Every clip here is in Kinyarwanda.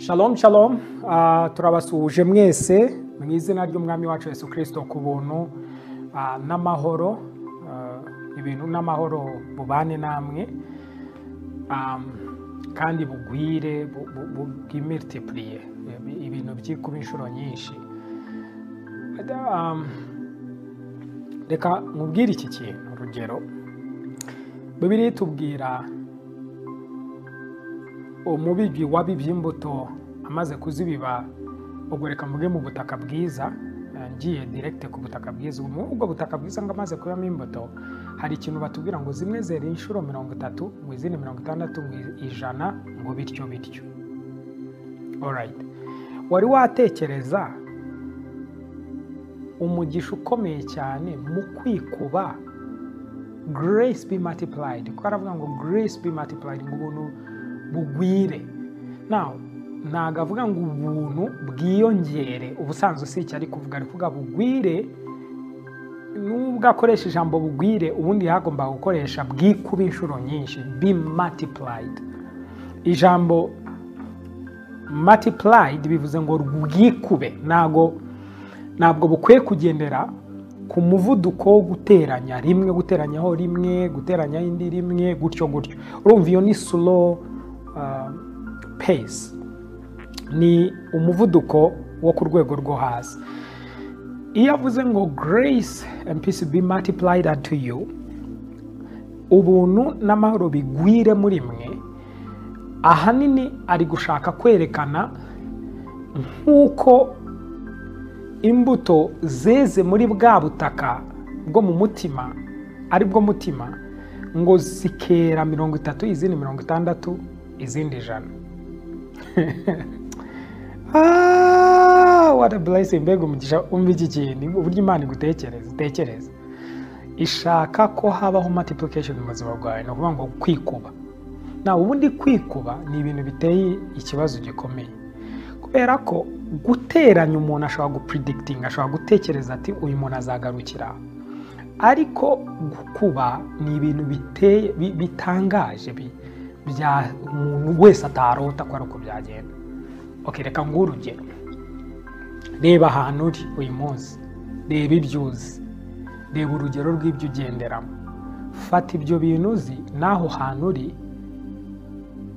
Shalom shalom Ah, turabasuhuje mwese mu izina ry'umwami wacu Yesu kirisito ku buntu ah, n'amahoro Ah, ibintu n'amahoro bubane namwe Ah, kandi bugwire bu- bu- bu- bwimitipuriye Ibi- ibintu byikuba inshuro nyinshi Ah, reka nkubwire iki kintu urugero bibiri tubwira umubibyi wabibye imbuto amaze kuzibiba ubwo reka mvuge mu butaka bwiza eh, ngiye direkite ku butaka bwiza ubu muri ubwo butaka bwiza ngo amaze kubamo imbuto hari ikintu batubwira ngo zimwe zera inshuro mirongo itatu ngo izindi mirongo itandatu ngo ijana ngo bityo bityo Alright. wari watekereza umugisha ukomeye cyane mu kwikuba grace be multiplied kuko aravuga ngo grace be multiplied ngo ubuntu bugwire now ntabwo avuga ngo ubuntu bwiyongere ubusanzwe si icyo ari kuvuga ari kuvuga bugwire nubwo akoresha ijambo bugwire ubundi yagomba gukoresha bwikuba inshuro nyinshi be multiplied ijambo multiplied bivuze ngo bwikube ntabwo ntabwo bukwiye kugendera ku muvuduko wo guteranya rimwe guteranyaho rimwe guteranyaho indi rimwe gutyo gutyo urumva iyo ni slow uh, pace ni umuvuduko wo ku rwego rwo hasi iyo avuze ngo grace and peace be multiplied unto you ubuntu n'amahoro bigwire muri mwe ahanini ari gushaka kwerekana nk'uko imbuto zeze muri bwa butaka bwo mu mutima ari bwo mutima ngo zikera mirongo itatu izindi mirongo itandatu izindi ijana Ah, what a blessing mbega umugisha umva iki kintu uburyo imana igutekereza itekereza ishaka ko habaho multiplication mu buzima bwawe ni ukuvuga ngo kwikuba nawe ubundi kwikuba ni ibintu biteye ikibazo gikomeye kubera ko guteranya umuntu ashobora gupredikitinga ashobora gutekereza ati uyu muntu azagarukira aha." ariko gukuba ni ibintu biteye bi- bitangaje bi- bya umuntu wese atarota ko ari uko byagenda okay, reka nguhe urugero reba ahantu uri uyu munsi reba ibyo uzi reba urugero rw'ibyo ugenderamo fata ibyo bintu uzi n'aho hantu uri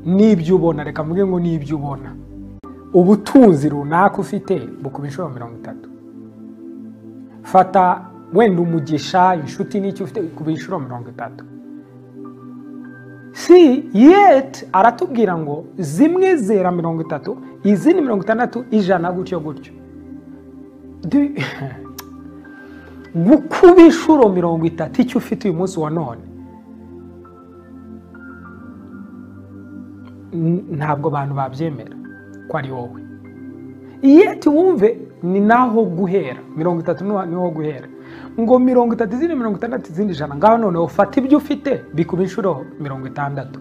n'ibyo ubona reka mvuge ngo n'ibyo ubona ubutunzi runaka ufite bukuba inshuro mirongo itatu fata wenda umugisha inshuti n'icyo ufite bikuba inshuro mirongo itatu si yeti aratubwira ngo zimwe zera mirongo itatu izindi mirongo itandatu ijana gutyo gutyo Du- gukuba inshuro mirongo itatu icyo ufite uyu munsi wa none n- ntabwo abantu babyemera ko ari wowe yeti wumve ni naho guhera mirongo itatu niho niho guhera ngo mirongo itatu izindi mirongo itandatu izindi ijana ngaho noneho fata ibyo ufite bikuba inshuro mirongo itandatu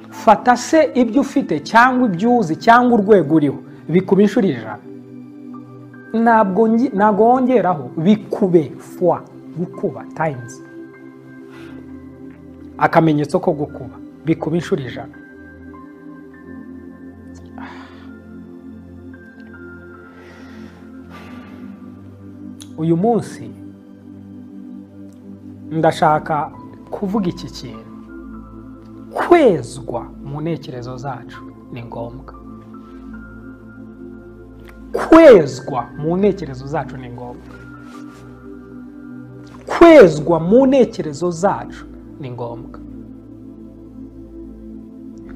fata se ibyo ufite cyangwa ibyo uzi cyangwa urwego uriho bikuba inshuro ijana ntabwo ngi- ntabwo wongeraho bikube fwa gukuba tayimuzi akamenyetso ko gukuba bikuba inshuro ijana uyu munsi ndashaka kuvuga iki kintu kwezwa mu ntekerezo zacu ni ngombwa kwezwa mu ntekerezo zacu ni ngombwa kwezwa mu ntekerezo zacu ni ngombwa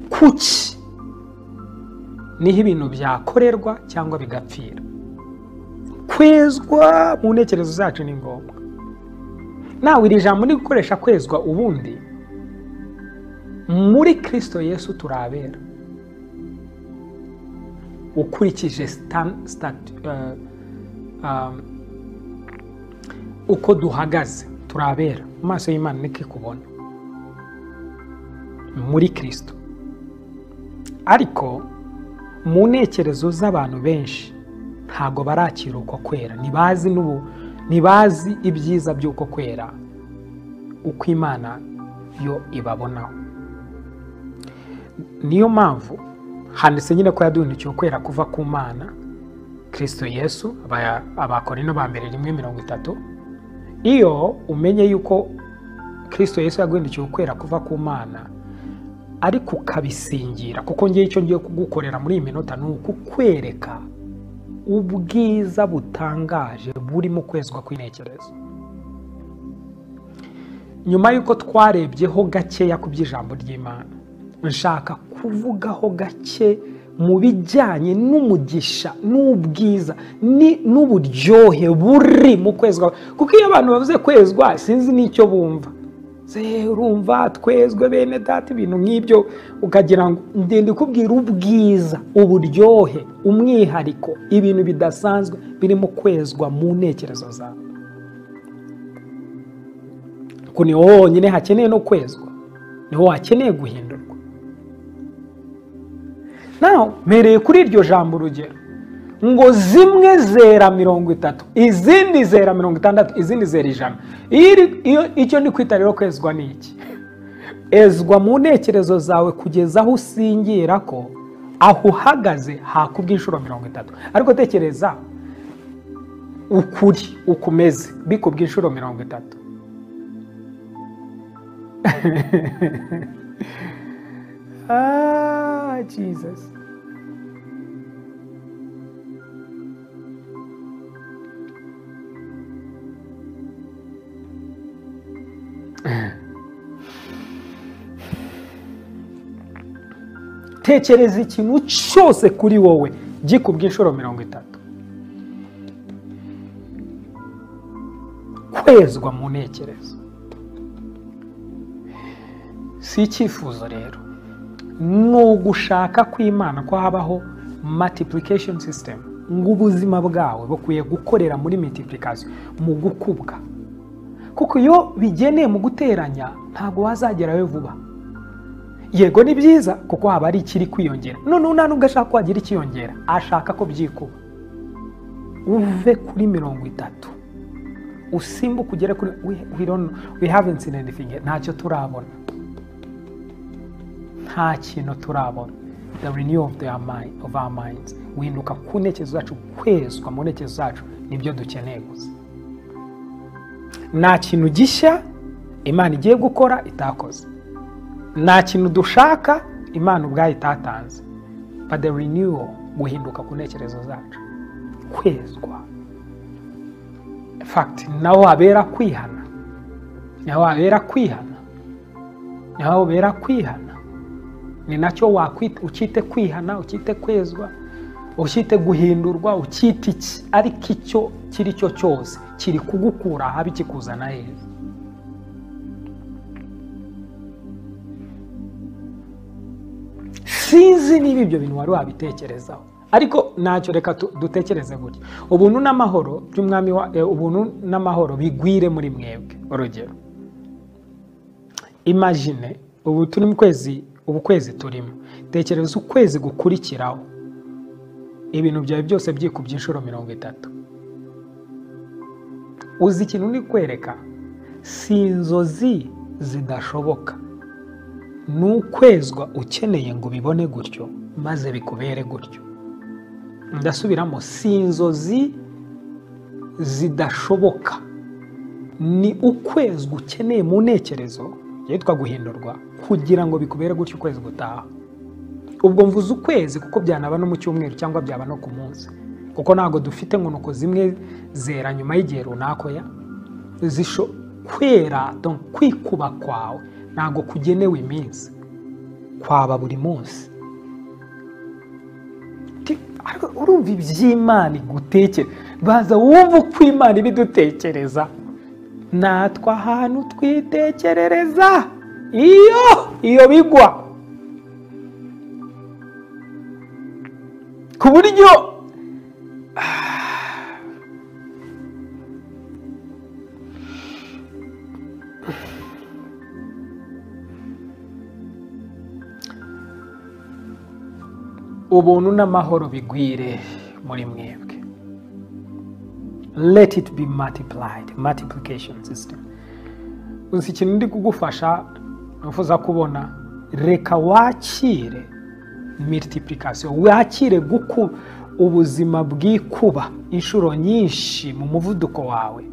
kuki niho ibintu byakorerwa cyangwa bigapfira kwezwa mu ntekerezo zacu ni ngombwa nawe iri jambo ni gukoresha kwezwa ubundi muri kirisito yesu turabera ukurikije stan- stat- eh, um, uko duhagaze turabera mu maso y'imana niko ikubona muri kirisito ariko mu ntekerezo z'abantu benshi ntabwo barakira uko kwera ntibazi n'ubu ntibazi ibyiza by'uko kwera uko imana yo ibabonaho niyo mpamvu handitse nyine ko yaduhindukiye ukwera kuva ku mana kirisito yesu aba- abakorino ba mbere rimwe mirongo itatu iyo umenye yuko kirisito yesu yaguhindukiye ukwera kuva ku mana ariko ukabisingira kuko ngewe icyo ngiye kugukorera muri iyi minota ni ukukwereka ubwiza butangaje burimo kwezwa kw'intekerezo nyuma y'uko twarebyeho gakeya ku by'ijambo ry'imana nshaka kuvugaho gake mu bijyanye n'umugisha n'ubwiza ni- n'uburyohe buri mu kwezwa kuko iyo abantu bavuze kwezwa sinzi n'icyo bumva Se, urumva twezwe bene data ibintu nk'ibyo ukagira ngo ndende ikubwira ubwiza uburyohe umwihariko ibintu bidasanzwe birimo kwezwa mu ntekerezo zawe kuko niho honyine hakeneye no kwezwa niho hakeneye guhindurwa nawe mpereye kuri iryo jambo urugero ngo zimwe zera mirongo itatu izindi zera mirongo itandatu izindi zera ijana Iyo iri- iyo- icyo ni kwita rero kwezwa ni iki ezwa mu ntekerezo zawe kugeza aho usingira ko aho uhagaze hakubwa inshuro mirongo itatu ariko tekereza ukuri ukumeze bikubwa inshuro mirongo itatu ah jesus tekereza ikintu cyose kuri wowe gikubye inshuro mirongo itatu kwezwa mu ntekerezo si icyifuzo rero ni ugushaka kw'imana ko habaho multiplication system ngo ubuzima bwawe bukwiye gukorera muri multiplication mu gukubwa kuko iyo bigeneye mu guteranya ntabwo wazagerayo vuba yego ni byiza kuko haba hari ikiri kwiyongera none nta nubwo ashaka ko hagira ikiyongera ashaka ko byikuba uve kuri mirongo itatu usimbuke ugere kuri we, we don't know, we haven't seen anything yet. ntacyo turabona nta kintu turabona the renew of, their mind, of our minds guhinduka ku ntekerezo zacu kwezwa mu ntekerezo zacu nibyo dukeneye gusa nta kintu gishya imana igiye gukora itakoze nta kintu dushaka imana ubwayo itatanze but the renewal guhinduka ku ntekerezo zacu kwezwa In fact naho habera kwihana naho habera kwihana naho habera kwihana ni nacyo wakwita ukite kwihana ukite kwezwa ukite guhindurwa ukite iki ariko icyo kiri cyo cyose kiri kugukura ahabi kikuzana heza sinzi niba ibyo bintu wari wabitekerezaho ariko ntacyo reka tu- dutekereze gutya ubuntu n'amahoro by'umwami wa eh, ubuntu n'amahoro bigwire muri mwebwe urugero imagine ubu turi mu kwezi ubu kwezi turimo tekereza ukwezi gukurikiraho ibintu byawe byose byikubye inshuro mirongo itatu uzi ikintu uri kwereka si inzozi zidashoboka ni ukwezwa ukeneye ngo ubibone gutyo maze bikubere gutyo ndasubiramo si inzozi zidashoboka ni ukwezwa ukeneye mu ntekerezo yitwa guhindurwa kugira ngo bikubere gutyo ukwezi gutaha ubwo mvuze ukwezi kuko byanaba no mu cyumweru cyangwa byaba no ku munsi kuko ntabwo dufite nkunuko zimwe zera nyuma y'igihe runaka ya zisho kwera donc kwikuba kwawe ntabwo kugenewe iminsi kwaba buri munsi Ti- ariko urumva iby'imana igutekere baza wumva uko imana ibidutekereza natwe ahantu twitekerereza iyo iyo bigwa ku buryo ubuntu n'amahoro bigwire muri mwebwe let it be multiplied multiplication system gusa ikintu ndi kugufasha ntifuza kubona reka wakire multiplication wakire guku ubuzima bw'ikuba inshuro nyinshi mu muvuduko wawe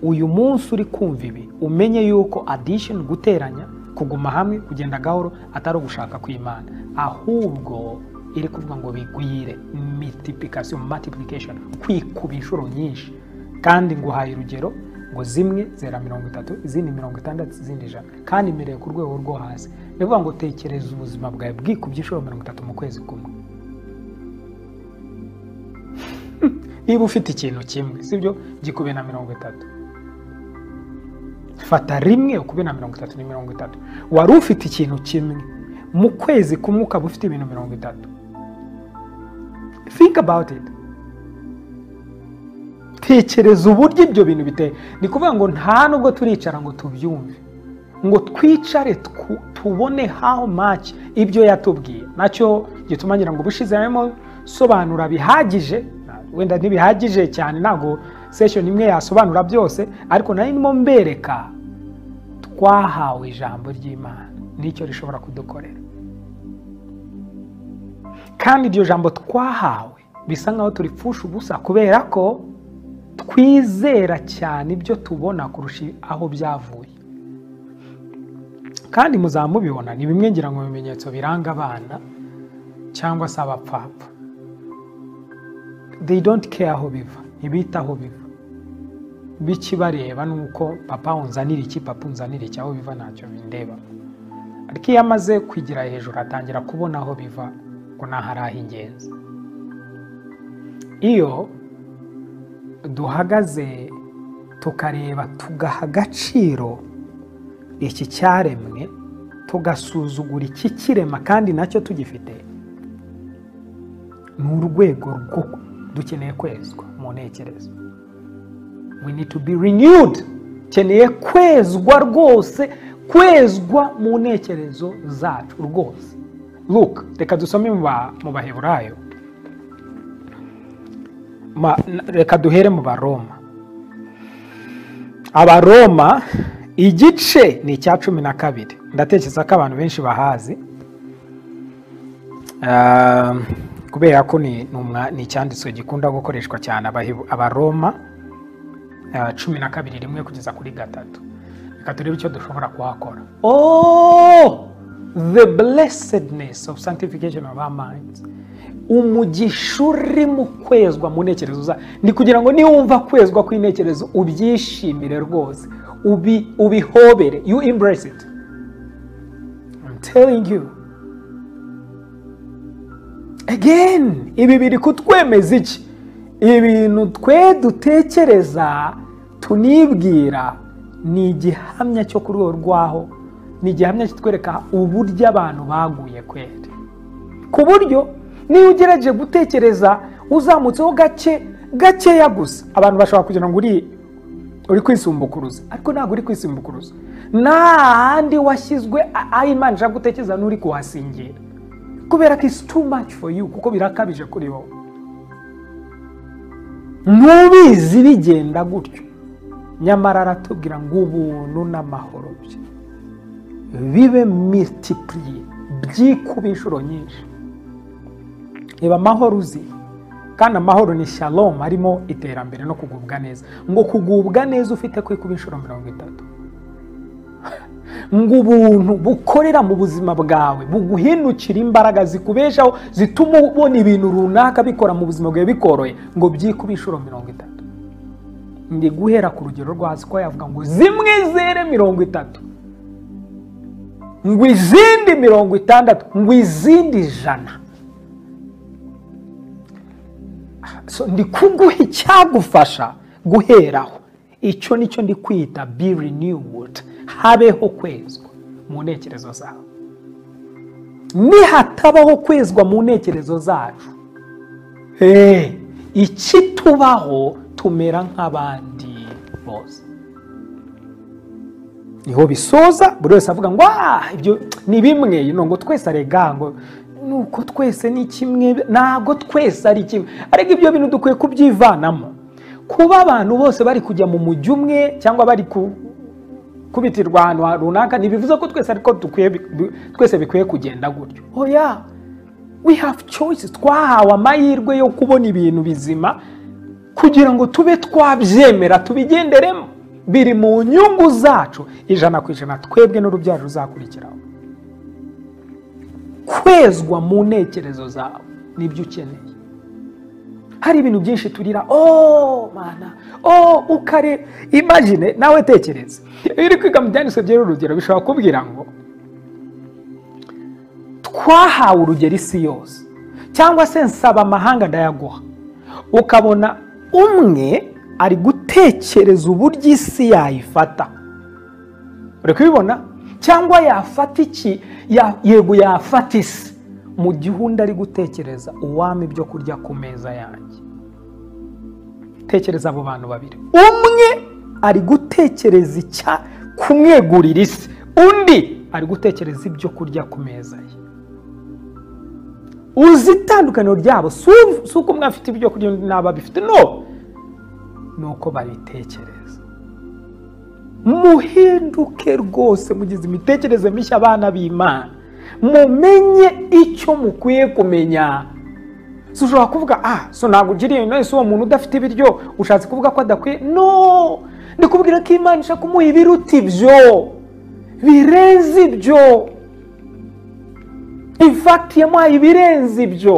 uyu munsi uri kumva ibi umenye yuko addition guteranya kuguma hamwe kugenda gahoro atari ugushaka kw'imana ahubwo iri kuvuga ngo bigwire multiplication multiplication kwikuba inshuro nyinshi kandi nguhaye urugero ngo zimwe zera mirongo itatu izindi mirongo itandatu izindi ijana kandi mireye ku rwego rwo hasi ni ukuvuga ngo tekereza ubuzima bwawe bwikubye inshuro mirongo itatu mu kwezi kumwe niba ufite ikintu kimwe sibyo gikube na mirongo itatu fata rimwe ukube na mirongo itatu ni mirongo itatu wari ufite ikintu kimwe mu kwezi kumwe ukaba ufite ibintu mirongo itatu think about it tekereza uburyo ibyo bintu biteye ni ukuvuga ngo nta nubwo turicara ngo tubyumve ngo twicare twu- tubone how much ibyo yatubwiye nacyo gituma ngira ngo ubushize harimo sobanura bihagije wenda ntibihagije cyane ntabwo session imwe yasobanura byose ariko nari ndimo mbereka twahawe ijambo ry'imana n'icyo rishobora kudukorera kandi iryo jambo twahawe bisa nkaho turipfusha ubusa kubera ko twizera cyane ibyo tubona kurusha aho byavuye kandi muzaba mubibona ni bimwe ngira ngo mu bimenyetso biranga abana cyangwa se abapfapfa they don't care aho biva ntibitaho biva bikibareba ni uko papa unzanira iki papa unzanira iki aho biva ntacyo bindeba ariko iyo amaze kwigira hejuru atangira kubona aho biva ngo ni ahari ah'ingenzi iyo duhagaze tukareba tugaha agaciro iki cyaremwe tugasuzugura iki kirema kandi nacyo tugifite ni urwego rwo dukeneye kwezwa mu ntekerezo we need to be renewed dukeneye kwezwa rwose kwezwa mu ntekerezo zacu rwose look reka dusome mu ba- mu baheburayo Ma- n- reka duhere mu baroma abaroma igice ni icya cumi na kabiri ndatekereza ko abantu benshi bahazi Um, kubera ko ni ni umwa- ni icyanditswe gikunda gukoreshwa cyane Abahebu- abaroma uh, cumi na kabiri rimwe kugeza kuri gatatu reka turebe icyo dushobora kuhakora oh the blessedness of sanctification of our minds umugisha uri mu kwezwa mu ntekerezo za ni kugira ngo niwumva kwezwa kw'intekerezo ubyishimire rwose ubi- ubihobere you embrace it I'm telling you again ibi biri kutwemeza iki ibintu twe dutekereza tunibwira ni igihamya cyo ku rwego rwaho ni igihamya kitwereka uburyo abantu baguye kwera ku buryo niyo ugerageje gutekereza uzamutseho gake gakeya gusa abantu bashobora kugira ngo uri uri kwisumbukuruza ariko ntabwo uri kwisumbukuruza n'ahandi washyizwe a- aho imana ishaka gutekereza n'uri kuhasingira kubera ko isi too much for you kuko birakabije kuri wowe ntubizi bigenda gutyo nyamara aratubwira ngo ubuntu n'amahoro bye bibe multipliye byikuba inshuro nyinshi reba amahoro uzi kandi amahoro ni shalom harimo iterambere no kugubwa neza ngo kugubwa neza ufite kwikuba inshuro mirongo itatu ngo ubuntu bukorera mu buzima bwawe buguhindukira imbaraga zikubeshaho zituma ubona ibintu runaka bikora mu buzima bwawe bikoroye ngo byikuba inshuro mirongo itatu ndi guhera ku rugero rwo hasi ko yavuga ngo zimwe zere mirongo itatu ngo izindi mirongo itandatu ngo izindi ijana so ndi kuguha icyagufasha guheraho icyo nicyo ndi kwita be renewed habeho kwezwa mu ntekerezo zawe nihatabaho kwezwa mu ntekerezo zacu hey, ikitubaho tumera nk'abandi bose niho bisoza buri wese avuga ngo ah ibyo ni bimwe you know, ngo twese arega ngo nuko twese ni kimwe ntabwo twese ari kimwe ariko ibyo bintu dukwiye kubyivanamo kuba abantu bose bari kujya mu mujyi umwe cyangwa bari ku- kubitirwa ahantu runaka ntibivuze ko twese ariko dukwiye bi- bi- twese bikwiye kugenda gutyo oya we have choices twahawe amahirwe yo kubona ibintu bizima kugira ngo tube twabyemera tubigenderemo biri mu nyungu zacu ijana ku ijana twebwe n'urubyaro ruzakurikiraho kwezwa mu ntekerezo zawe nibyo ukeneye hari ibintu byinshi turira ooo mana ooo ukare imagine nawe tekereza iyo uri kwiga mu byanditswe byera urugero bishobora kubwira ngo twahawe urugero isi yose cyangwa se nsaba amahanga ndayaguha ukabona umwe ari gutekereza uburyo isi yayifata uri kubibona cyangwa yafata iki ya- yego yafata isi mu gihe undi ari gutekereza uwami ibyo kurya ku meza yanjye tekereza abo bantu babiri umwe ari gutekereza icya kumwegurira isi undi ari gutekereza ibyo kurya ku meza ye uzi itandukaniro ryabo si ubu- si uko umwe afite ibyo kurya undi ntabwo abifite no ni uko babitekereza muhinduke rwose mugize imitekerereze mishya abana b'imana mumenye icyo mukwiye kumenya si ushobora kuvuga ah so ntabwo ugiriye none uwo muntu udafite ibiryo ushatse kuvuga ko adakwiye no ndikubwira ko imana ishaka kumuha ibiruta ibyo birenze ibyo infakiti yamuhaye ibirenze ibyo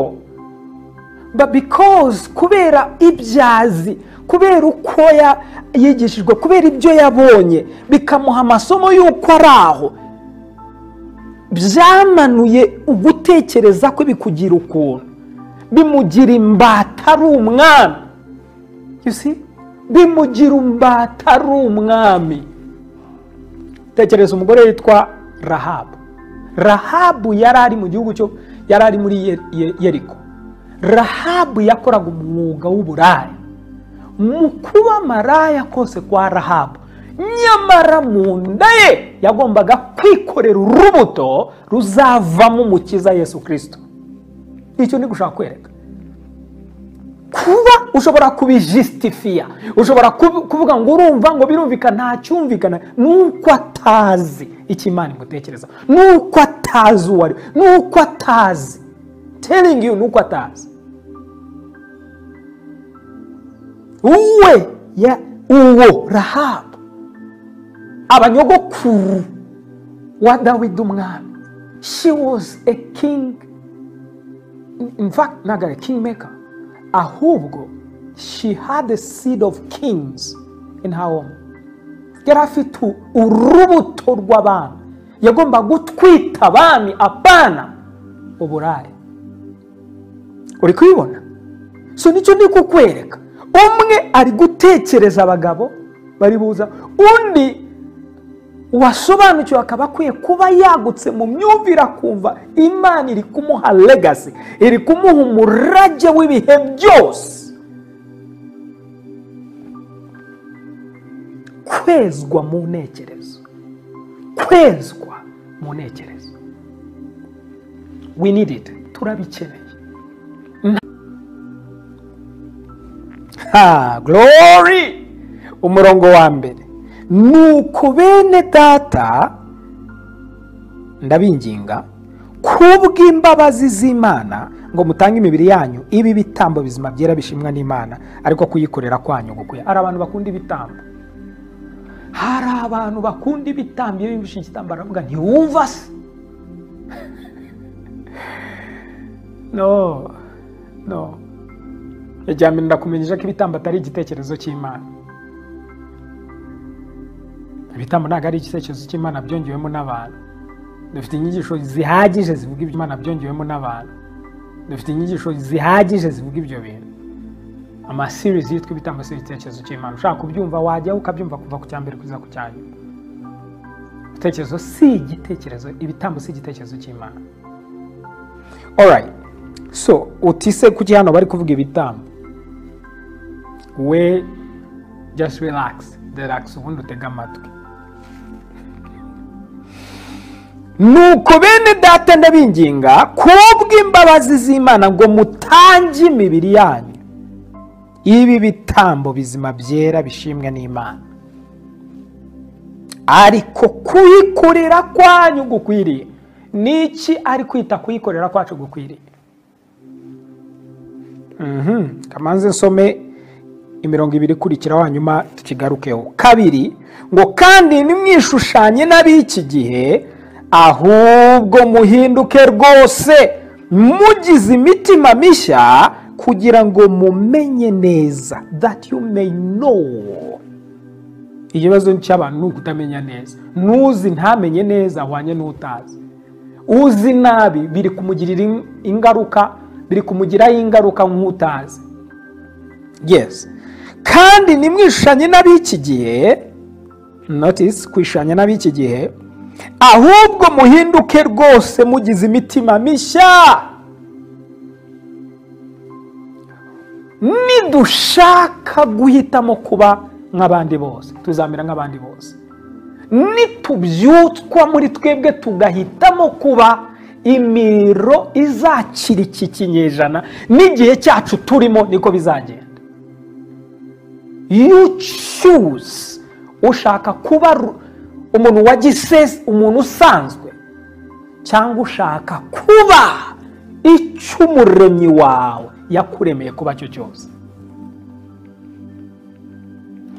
but because kubera ibyazi kubera uko ya- yigishijwe kubera ibyo yabonye bikamuha amasomo y'uko ari aho byamanuye ugutekereza kwe bikugira ukuntu bimugira imbata ari umwami You see? bimugira imbata ari umwami tekereza umugore witwa rahabu rahabu yari ari mu gihugu cyo yari ari muri Ye- Ye- yeriko rahabu yakoraga umwuga w'uburaya mu kuba maraya kose kwa rahabu nyamara mu nda ye yagombaga kwikorera urubuto ruzavamo umukiza yesu kirisito icyo ni gushaka kwereka kuba ushobora kubijisitifiya ushobora kub- kuvuga ngo urumva ngo birumvikana nta cyumvikana nuko atazi icyo imana imutekereza nuko atazi uwo ari we nuko atazi telling you nuko atazi uwe ya uwo rahabu abanyogokuru wa dawidi umwami she was a king in fact ntabwo ari king maker ahubwo she had a seed of kings in her home yari afite u- urubuto rw'abami yagomba gutwita abami apana uburare uri kubibona so nicyo ndi kukwereka umwe ari gutekereza abagabo bari buza undi uwasobanukiwe akaba akwiye kuba yagutse mu myumvire akumva imana iri kumuha legasi iri kumuha umurage w'ibihe byose kwezwa mu ntekerezo kwezwa mu ntekerezo we need it turabikeneye ha glory umurongo wa mbere nuko bene data ndabinginga kubw'imbabazi z'imana ngo mutange imibiri yanyu ibi bitambo bizima byera bishimwa n'imana ariko kuyikorera kwanyu gukuya hari abantu bakunda ibitambo hari abantu bakunda ibitambo iyo bimvise igitambaro baravuga ntiwumva se no no irya mbere ndakumenyesha ko ibitambo atari igitekerezo cy'imana ibitambo ntabwo ari igitekerezo cy'imana byongewemo n'abantu dufite inyigisho zihagije zivuga ibyo imana byongewemo n'abantu dufite inyigisho zihagije zivuga ibyo bintu amasirizi yitwa ibitambo si ibitekerezo cy'imana ushaka kubyumva wajya ukabyumva kuva ku cya mbere kugeza ku cya nyuma ibitekerezo si igitekerezo ibitambo si igitekerezo cy'imana alright so utise kuki hano bari kuvuga ibitambo we just relax relax ubundi utege amatwi nuko bene data ndabinginga kubw'imbabazi z'imana ngo mutange imibiri yanyu ibi bitambo bizima byera bishimwa n'imana ariko kuyikorera kwanyu gukwiriye ni iki ari kwita kuyikorera kwacu gukwiriye Mhm. kamanze nsome imirongo ibiri ikurikiraho hanyuma tukigarukeho kabiri ngo kandi ntimwishushanye n'ab'iki gihe ahubwo muhinduke rwose mugize imitima mishya kugira ngo mumenye neza that you may know ikibazo cy'abantu ni ukutamenya neza n'uzi ntamenye neza ahwanye n'utazi uzi nabi biri kumugirira in- ingaruka biri kumugiraho ingaruka nk'utazi yes kandi ntimwishanye n'ab'iki gihe notisi kwishanya n'ab'iki gihe ahubwo muhinduke rwose mugize imitima mishya nidushaka guhitamo kuba nk'abandi bose tuzamera nk'abandi bose nitubyutswa muri twebwe tugahitamo kuba imiro izakira iki kinyejana n'igihe cyacu turimo niko bizagenda you choose ushaka kuba ru- umuntu wa gisesi umuntu usanzwe cyangwa ushaka kuba icyo umuremyi wawe yakuremeye kuba cyo cyose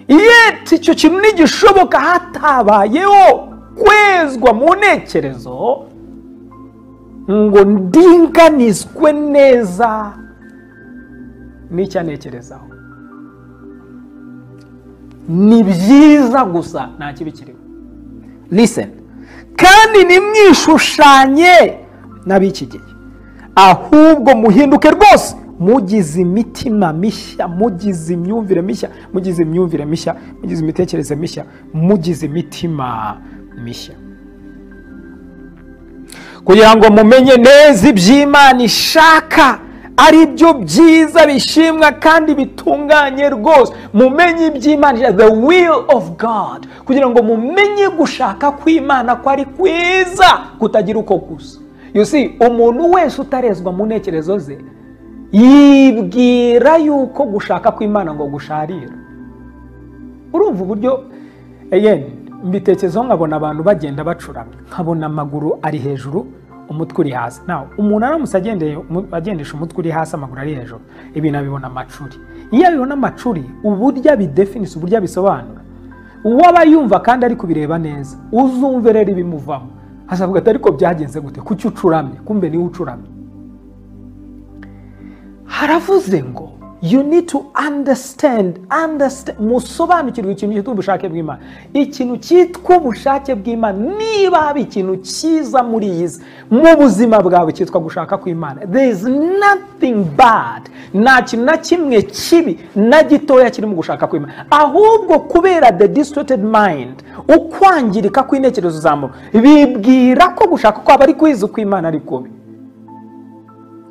yeti icyo kintu ntigishoboka hatabayeho kwezwa mu ntekerezo ngo ndinganizwe neza n'icyo anekerezaho ni byiza gusa nta kibi kirimo liseni kandi ntimwishushanye n'ab'iki gihe ahubwo muhinduke rwose mugize imitima mishya mugize imyumvire mishya mugize imyumvire mishya mugize imitekerereze mishya mugize imitima mishya kugira ngo mumenye neza iby'imana ishaka ari byo byiza bishimwa kandi bitunganye rwose mumenye iby'imana ishaka, the will of god kugira ngo mumenye gushaka kw'imana ko ari kwiza kutagira uko gusa you see umuntu wese utarezwa mu ntekerezo ze yibwira yuko gushaka kw'imana ngo gusharira urumva uburyo again mbitekerezaho nkabona abantu bagenda bacuramye nkabona amaguru ari hejuru umutwe uri hasi nawe umuntu aramutse agendeye umu- agendesha umutwe uri hasi amaguru ari hejuru ibintu abibona amacuri iyo abibona amacuri uburyo abidefinisa uburyo abisobanura uwo aba yumva kandi ari kubireba neza uzumve rero ibimuvamo azavuga ati ariko byagenze gute kuki ucuramye kumbe niwe ucuramye haravuze ngo you need to understand understand musobanukirwe ikintu cyitwa ubushake bw'imana ikintu cyitwa ubushake bw'imana niba haba ikintu cyiza muri iyi si mu buzima bwawe cyitwa gushaka kw'imana there is nothing bad nta kintu na kimwe kibi na gitoya kiri mu gushaka kw'imana ahubwo kubera the distorted mind ukwangirika kw'intekerezo za muntu bibwira ko gushaka kwabo ari kwiza kw'imana ari kubi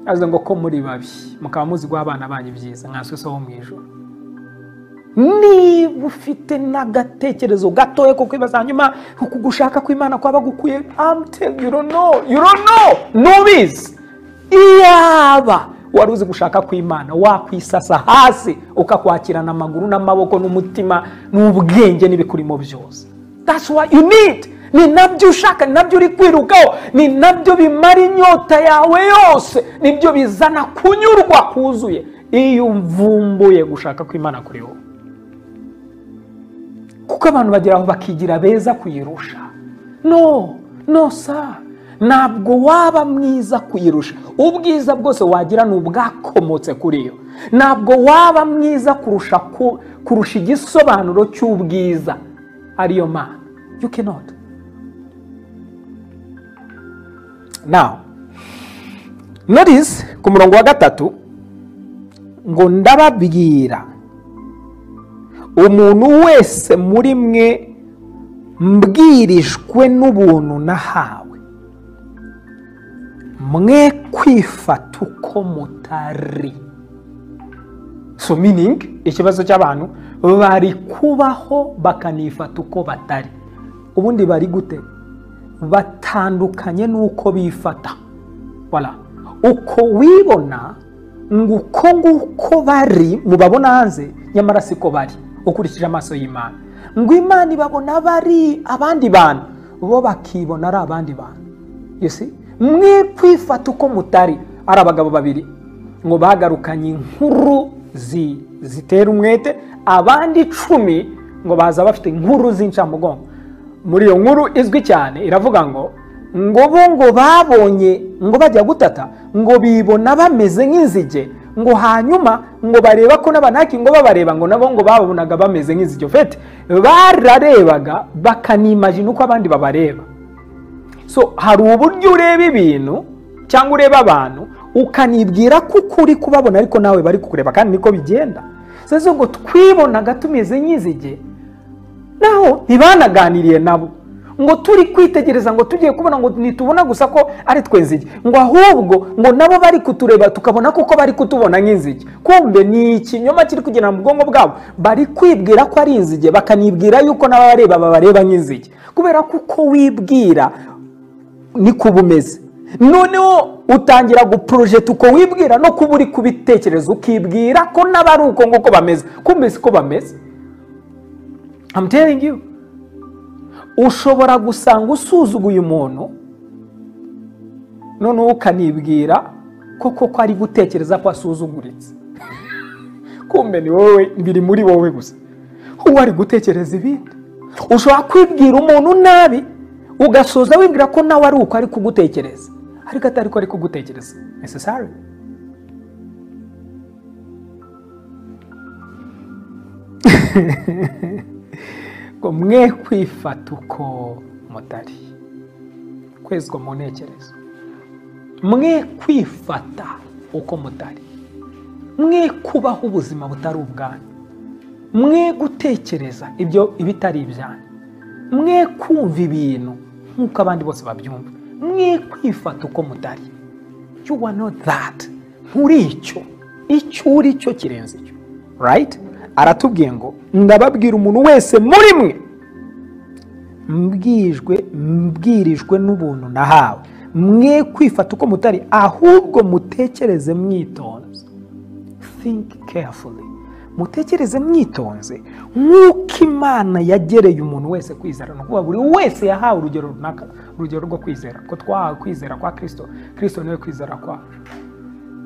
avuze ngo ko muri babi mukaba muzi guha abana banyu byiza nkanswe so wo mu ijoro niba ufite n'agatekerezo gatoya ko kwibaza hanyuma uku gushaka kw'imana kwaba gukwiye amuteli you don't know you don't know ntubizi iyaba wari uzi gushaka kw'imana wakwisasa hasi ukakwakirana amaguru n'amaboko n'umutima n'ubwenge n'ibikurimo byose that's what you need ni nabyo ushaka ni nabyo uri kwirukaho ni nabyo bimara inyota yawe yose nibyo bizana kunyurwa kuzuye iyo umvumbuye gushaka kw'imana kuri wowe kuko abantu bagera aho bakigira beza kuyirusha no no sa ntabwo waba mwiza kuyirusha ubwiza bwose wagira ni ubwakomotse kuri yo ntabwo waba mwiza kurusha, ku, kurusha igisobanuro cy'ubwiza ariyo mana you cannot now notice ku murongo wa gatatu ngo ndababwira umuntu wese muri mwe mbwirijwe n'ubuntu nahawe mwe kwifata uko mutari so meaning ikibazo cy'abantu bari kubaho bakanifata uko batari ubundi bari gute batandukanye n'uko bifata voilà. uko wibona nguko nguko bari mubabona hanze nyamara siko bari ukurikije amaso y'imana ngo imana ibabona bari abandi bantu bo bakibona ari abandi bantu you see? mwe kwifata uko mutari ari abagabo babiri ngo bagarukanye inkuru zi- zitera umwete abandi icumi ngo baza bafite inkuru z'incamugongo muri iyo nkuru izwi cyane iravuga ngo ngo bo ngo babonye ngo bajya gutata ngo bibona bameze nk'inzige ngo hanyuma ngo bareba ko n'abanaki ngo babareba ngo nabo ngo babonaga bameze nk'inzige fete bararebaga bakanimajina uko abandi babareba so hari uburyo ureba ibintu cyangwa ureba abantu ukanibwira ko ukuri kubabona ariko nawe bari kukureba kandi niko bigenda seze ngo twibonaga tumeze nk'inzige naho ntibanaganiriye nabo ngo turi kwitegereza ngo tugiye kubona ngo ntitubona gusa ko ari twe nzige ngo ahubwo ngo nabo bari kutureba tukabona koko bari kutubona nk'inzige kumbe ni ikinyoma kiri kugenda mu bwonko bwabo bari kwibwira ko ari inzige bakanibwira yuko n'abareba babareba nk'inzige kubera ko uko wibwira niko uba umeze noneho utangira guporojeta uko wibwira no kuba uri kubitekereza ukibwira ko n'abari uko nguko bameze kumbe siko bameze I'm telling you ushobora gusanga usuzuguye umuntu noneho ukanibwira ko koko ari gutekereza ko asuzuguritse kumbe ni wowe biri muri wowe gusa uba ari gutekereza ibindi ushobora kwibwira umuntu nabi ugasoza wibwira ko nawe ari uko ari kugutekereza ariko atari ko ari kugutekereza necessary ngo mwe kwifata uko mutari kwezwa mu ntekerezo mwe kwifata uko mutari mwe kubaho ubuzima butari ubwanyu mwe gutekereza ibyo ibitari ibyanyu mwe kumva ibintu nk'uko abandi bose babyumva mwe kwifata uko mutari you are not that nturi icyo icyo uri cyo kirenze icyo right aratubwiye ngo ndababwira umuntu wese muri mwe mbwijwe mbwirijwe n'ubuntu nahawe mwe kwifata uko mutari ahubwo mutekereze mwitonze think carefully mutekereze mwitonze nk'uko imana yagereye umuntu wese kwizera ni ukuvuga buri wese yahawe urugero runaka urugero rwo kwizera ko twahawe kwizera kwa kirisito kirisito niwe kwizera kwacu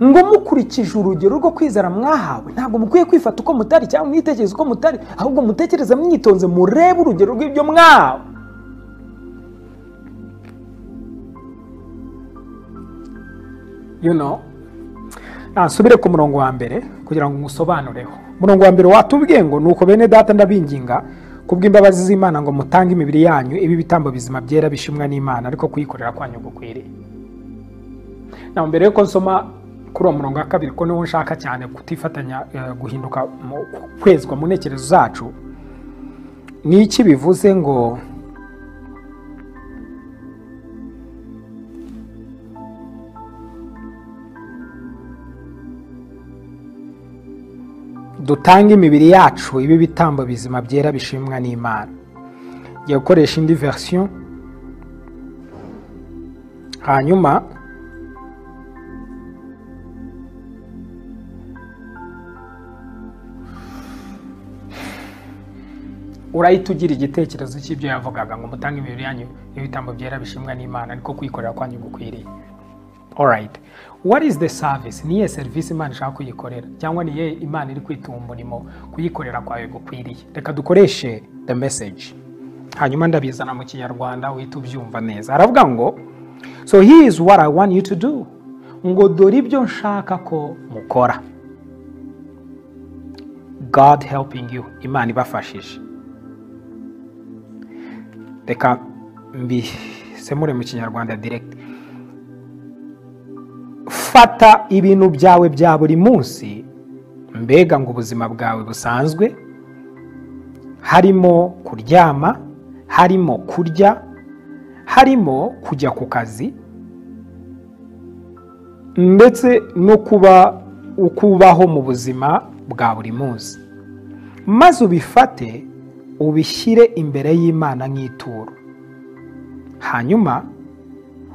ngo mukurikije urugero rwo kwizera mwahawe ntabwo mukwiye kwifata uko mutari cyangwa mwitekereza uko mutari ahubwo mutekereze mwitonze murebe urugero rw'ibyo mwahawe you know nasubire ku murongo wa mbere kugira ngo musobanureho umurongo wa mbere watubwiye ngo nuko bene data ndabinginga kubw'imbabazi z'imana ngo mutange imibiri yanyu ibi ibitambo bizima byera bishimwa n'imana ariko kuyikorera kwanyu gukwiriye na mbere yuko nsoma kuri uwo murongo wa kabiri ko niwo nshaka cyane kutifatanya eh, guhinduka mu- kwezwa mu ntekerezo zacu ni iki bivuze ngo dutange imibiri yacu ibe ibitambo bizima byera bishimwa n'imana ngiye gukoresha indi verisiyo hanyuma urahita ugira igitekerezo cy'ibyo yavugaga ngo mutange imibiri yanyu ibitambo byera bishimwa n'imana ariko kuyikorera kwanyu gukwiriye alright what is the service ni iyihe serivisi imana ishaka kuyikorera cyangwa ni iyihe imana iri kwituma umurimo kuyikorera kwawe gukwiriye reka dukoreshe the message hanyuma ndabizana mu kinyarwanda uhita ubyumva neza aravuga ngo so here is what i want you to do ngo dore ibyo nshaka ko mukora god helping you imana ibafashije reka mbisemure mu kinyarwanda direct fata ibintu byawe bya buri munsi mbega ngo ubuzima bwawe busanzwe harimo kuryama harimo kurya harimo kujya ku kazi ndetse no kuba uko ubaho mu buzima bwa buri munsi maze ubifate ubishyire imbere y'imana nk'ituro hanyuma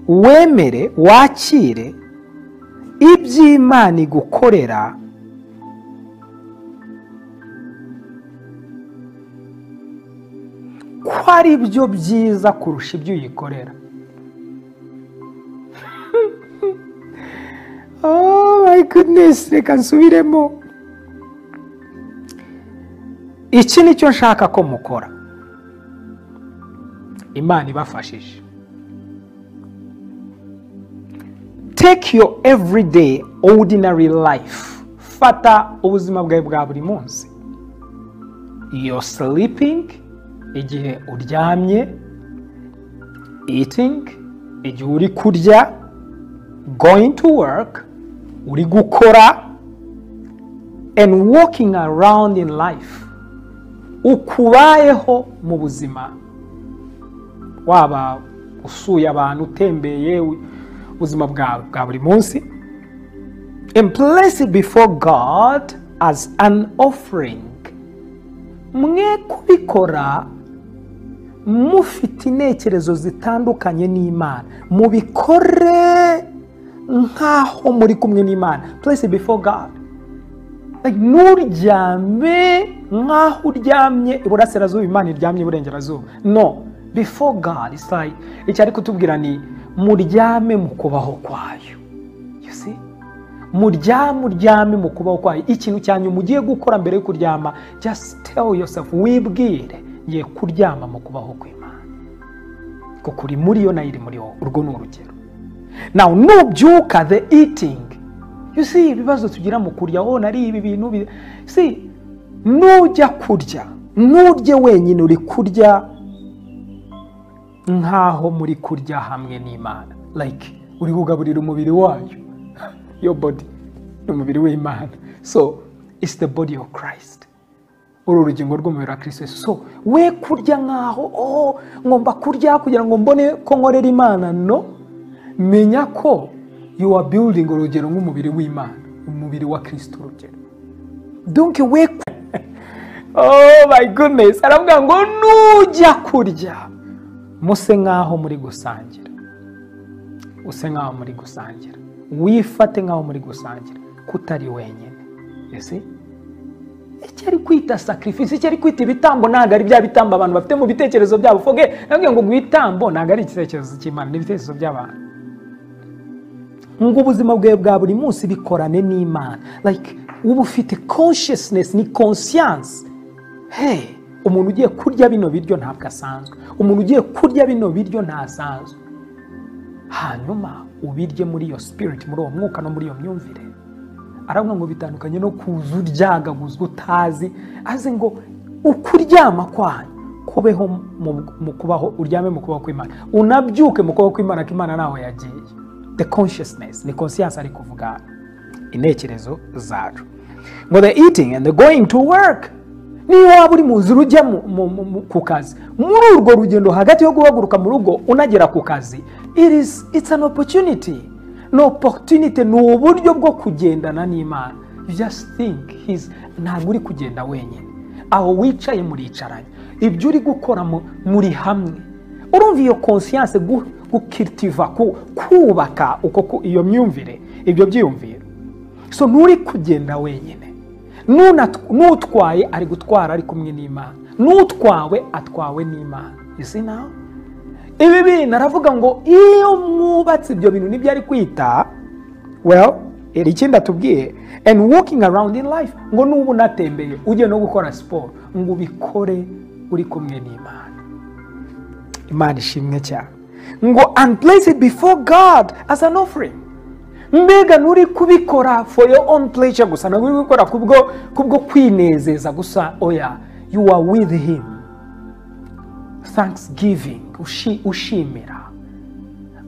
wemere wakire iby'imana igukorera ko ari byo byiza kurusha ibyo uyikorera oh my goodness reka nsubiremo iki ni cyo nshaka ko mukora imana ibafashije take your everyday ordinary life fata ubuzima bwawe bwa buri munsi your sleeping igihe uryamye eating igihe uri kurya going to work uri gukora and walking around in life ukubayeho mu buzima waba usuye abantu utembeye u- ubuzima bwawe bwa buri munsi and place it before god as an offering mwe kubikora mufite intekerezo zitandukanye n'imana mubikore nk'aho muri kumwe n'imana place it before god Like, nturyame nk'aho uryamye iburasirazuba imana iryamye iburengerazuba no before god it's like icyo ari kutubwira ni muryame mu kubaho kwayo you see muryame uryame mu kubaho kwayo ikintu cya nyuma ugiye gukora mbere yo kuryama just tell yourself wibwire ngiye kuryama mu kubaho kw'imana kuko uri muri yo nayo iri muri wowe urwo ni urugero now nubyuka the eating you see ibibazo tugira mu kurya oh nari ibi bintu bi- see nujya kurya nurye wenyine uri kurya nk'aho muri kurya hamwe n'imana like uri kugaburira umubiri wayo your body ni umubiri w'imana so it's the body of christ uru urugingo rw'umubiri wa kristo Yesu. so we kurya nk'aho oh, ngomba kurya kugira ngo mbone ko nkorera imana no menya ko you are building urugero nk'umubiri w'imana umubiri wa kristo urugero donc we ku- oh my goodness aravuga ngo nujya kurya muse nk'aho muri gusangira use nk'aho muri gusangira wifate nk'aho muri gusangira kutari wenyine you see icyo ari kwita sacrifice icyo ari kwita ibitambo ntabwo ari bya bitambo abantu bafite mu bitekerezo byabo foge nabwiye ngo ibitambo ntabwo ari igitekerezo cy'imana ni ibitekerezo by'abantu ngo ubuzima bwawe bwa buri munsi bikorane n'imana like uba ufite consciousness ni conscience hey umuntu ugiye kurya bino biryo ntabwo asanzwe umuntu ugiye kurya bino biryo ntasanzwe hanyuma ubirye muri iyo spirit muri uwo mwuka no muri iyo myumvire aravuga ngo bitandukanye no kuza uryagaguzwa utazi aze ngo ukuryama kwanyu kubeho mu, mu kubaho uryame mu kubaho kw'imana unabyuke mu kubaho kw'imana ko imana ntaho yagiye the consciousness ni conscience ari kuvuga hano. intekerezo zacu ngo the eating and the going to work niyo waba uri mu nzira ujya mu- mu- mu- mu- ku kazi muri urwo rugendo hagati yo guhaguruka mu rugo unagera ku kazi it is, it's an opportunity ni opportunity ni uburyo bwo kugendana n'imana you just think his ntabwo uri kugenda wenyine aho wicaye muricaranye ibyo uri gukora mu- muri hamwe urumva iyo conscience gu- gukiritiva ku- kubaka uko ku- iyo myumvire ibyo byiyumviro so nturi kugenda wenyine Nunat- n'utwaye ari gutwara ari kumwe n'imana n'utwawe atwawe n'imana isi nawe ibi bintu aravuga ngo iyo mwubatse ibyo bintu nibyo ari kwita well iri ikindi atubwiye and walking around in life ngo nuba unatembeye ugiye no gukora siporo ngo ubikore uri kumwe n'imana imana ishimwe cyane ngo and place it before god as an offering mbega nturi kubikora for your own pleasure gusa ntabwo uri gukora kubwo kubwo kwinezeza gusa oya you are with him thanksgiving ushi- ushimira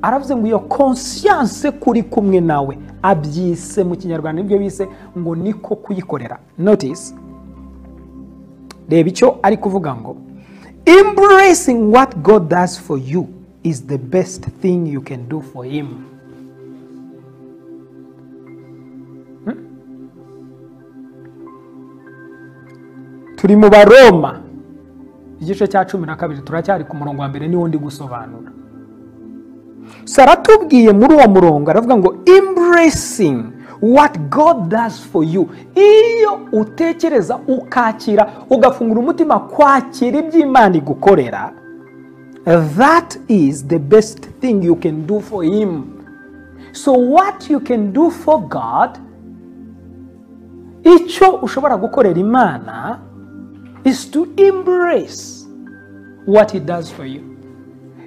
aravuze ngo iyo conscience kuri kumwe nawe abyise mu kinyarwanda nibyo bise ngo niko kuyikorera notice reba icyo ari kuvuga ngo embracing what god does for you is the best thing you can do for him Hmm? turi mu baroma igice cya cumi na kabiri turacyari ku murongo wa mbere niwo ndi gusobanura so aratubwiye muri uwo murongo aravuga ngo embracing what god does for you iyo utekereza ukakira ugafungura umutima kwakira ibyo imana igukorera that is the best thing you can do for him so what you can do for god icyo ushobora gukorera imana is to embrace what it does for you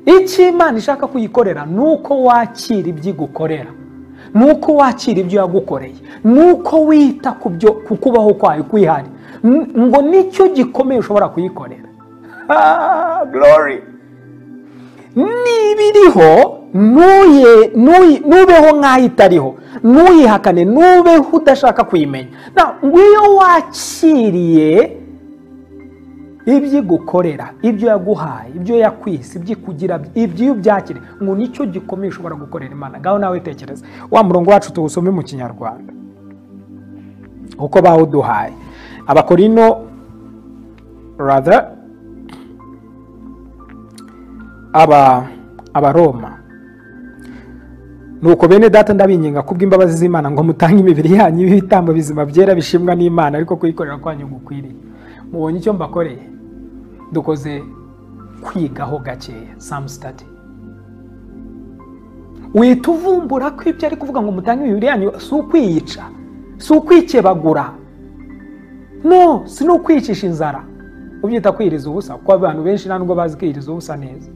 icyo imana ishaka kuyikorera ni uko wakira ibyo igukorera ni uko wakira ibyo yagukoreye ni uko wita ku byo ku kubaho kwayo kwihari N- ngo nicyo gikomeye ushobora kuyikorera Ah, glory niba iriho ntuye- ntuyi- ntubeho nk'aho itariho ntuyihakane ntubeho udashaka kuyimenya Na- ngwiyo wakiriye ibyo igukorera ibyo yaguhaye ibyo yakwise ibyo ikugira ibyo iyo ubyakire ngo nicyo gikomeye ushobora gukorera imana ngaho nawe tekereza wa murongo wacu tuwusome mu kinyarwanda uko bawuduhaye abakorino rather aba abaroma nuko bene data ndabinginga kubw'imbabazi z'imana ngo mutange imibiri yanyu y'ibitambo bizima byera bishimwa n'imana ariko kuyikorera kwanyu gukwiriye mubonye icyo mbakoreye dukoze kwigaho gakeya some study wihita uvumbura ko ibyo ari kuvuga ngo mutange imibiri yanyu si ukwiyica si ukwikebagura no si no kwicisha inzara ubyita kwiriza ubusa kuko abantu benshi nta nubwo bazi kwiriza ubusa neza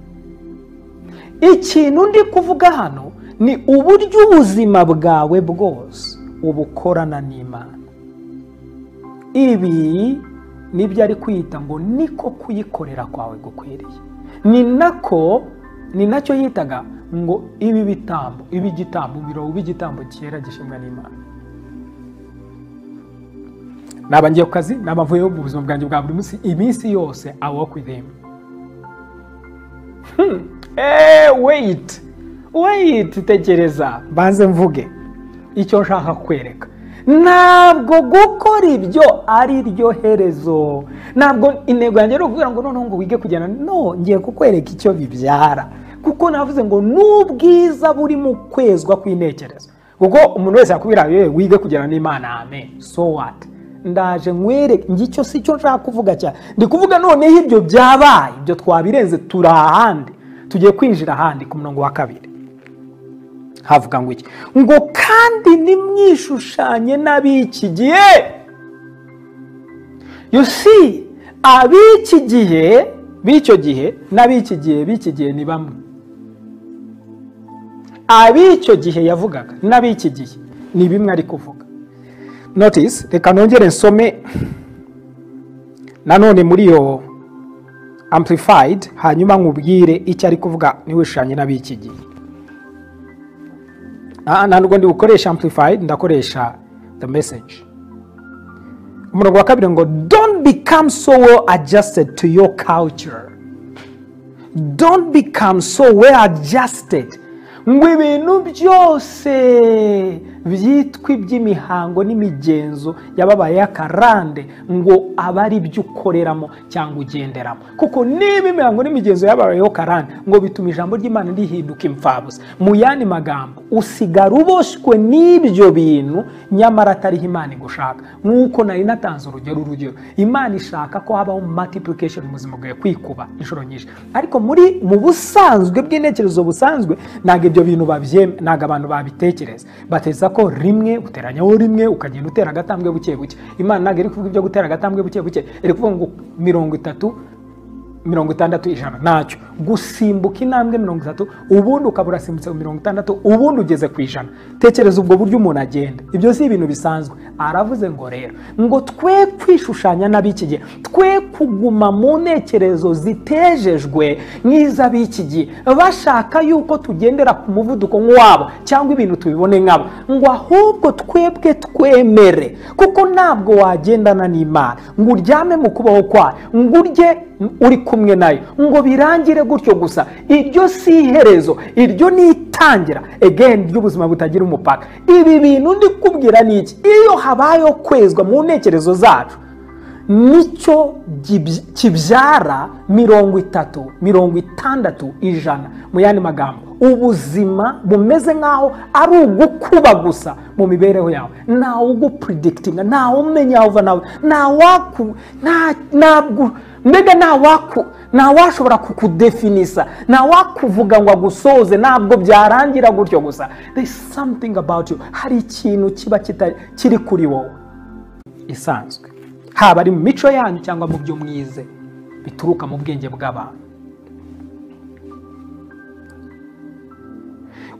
ikintu ndi kuvuga hano ni uburyo ubuzima bwawe bwose ubukorana n'imana ibi nibyo ari kwita ngo niko kuyikorera kwawe gukwiriye ni nako ni nacyo yitaga ngo ibi bitambo ibi igitambo birobo by'igitambo cyera gishimwa n'imana naba ngiye ku kazi naba mvuyeho mu buzima bwanjye bwa buri munsi iminsi yose i work with him Eh, wait wait tekereza mbanze mvuge icyo nshaka kwereka ntabwo gukora ibyo ari ryo herezo ntabwo intego yanjye ari ukuvuga ngo noneho ngo wige kugenda no ngiye kukwereka icyo bibyara kuko navuze ngo n'ubwiza buri mu kwezwa kw'intekerezo kuko umuntu wese yakubwira yewe wige kugirana n'imana amen so what ndaje nkwere ngicyo si cyo nshaka kuvuga cyane ndi kuvuga noneho ibyo byabaye ibyo twabirenze turi ahandi tugiye kwinjira ahandi ku murongo wa kabiri havuga ngo iki ngo kandi nimwishushanye n'ab'iki gihe you see ab'iki gihe b'icyo gihe n'ab'iki gihe b'iki gihe ni bamwe ab'icyo gihe yavugaga n'ab'iki gihe ni bimwe ari kuvuga notice reka nongere nsome nanone muri iyo amplified hanyuma nkubwire icyo ari kuvuga ntiwishushanye n'ab'iki gihe Ah, ntabwo ndi bukoresha amplified ndakoresha the message umurongo wa kabiri ngo don't become so well adjusted to your culture don't become so well adjusted ngo ibintu byose byitwa iby'imihango n'imigenzo yababaye y'akarande ngo aba ari byo ukoreramo cyangwa ugenderamo kuko niba imihango n'imigenzo yababayeho karande ngo bituma ijambo ry'imana rihinduka imfabusa mu yandi magambo usigara uboshywe n'ibyo bintu nyamara atariho imana igushaka nk'uko nari natanze urugero urugero imana ishaka ko habaho multiplication mu buzima bwawe kwikuba inshuro nyinshi ariko muri mu busanzwe bw'intekerezo busanzwe ntabwo ibyo bintu babye ntabwo abantu babitekereza bateza ko rimwe uteranyaho rimwe ukagenda utera agatambwe buke buke imana ntabwo iri kuvuga ibyo gutera agatambwe buke buke iri kuvuga ngo mirongo itatu mirongo itandatu ijana ntacyo gusimbuka intambwe mirongo itatu ubundi ukaba urasimbutse mirongo itandatu ubundi ugeze ku ijana tekereza ubwo buryo umuntu agenda ibyo si ibintu bisanzwe aravuze ngo rero ngo twe kwishushanya n'ab'iki gihe twe kuguma mu ntekerezo zitejejwe nk'iz'ab'iki gihe bashaka yuko tugendera ku muvuduko nk'uwabo cyangwa ibintu tubibone nkabo ngo ahubwo twebwe twemere kuko ntabwo wagendana n'imana ngo uryame mu kubaho kwayo ngo urye uri kumwe nayo ngo birangire gutyo gusa iryo si iherezo iryo ni itangira egeni ry'ubuzima butagira umupaka ibi bintu ndi kubwira ni iki iyo habayeho kwezwa mu ntekerezo zacu nicyo gibyi- kibyara mirongo itatu mirongo itandatu ijana mu yandi magambo ubuzima bumeze nk'aho ari ugukuba gusa mu mibereho yawe ntawe ugupuridikitinga ntawe umenya aho uva nawe ntawaku ntabwo mbega ntawaku ntawashobora kukudefinisa ntawakuvuga ngo agusoze ntabwo byarangira gutyo gusa there is something about you hari ikintu kiba kitari kiri kuri wowe isanzwe haba ari mu mico yanyu cyangwa mu byo mwize bituruka mu bwenge bw'abantu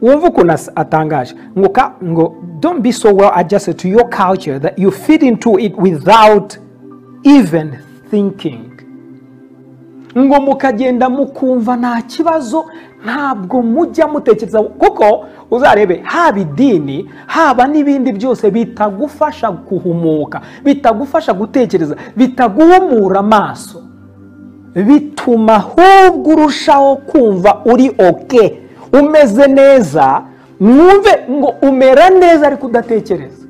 wumva ukuntu as- atangaje ngo ka- ngo don't be so well adjusted to your culture that you fit into it without even thinking ngo mukagenda mukumva nta kibazo ntabwo mujya mutekereza kuko uzarebe haba idini haba n'ibindi byose bitagufasha guhumuka bitagufasha gutekereza bitaguhumura amaso bituma ahubwo urushaho kumva uri oke umeze neza mwumve ngo umera neza ariko udatekereza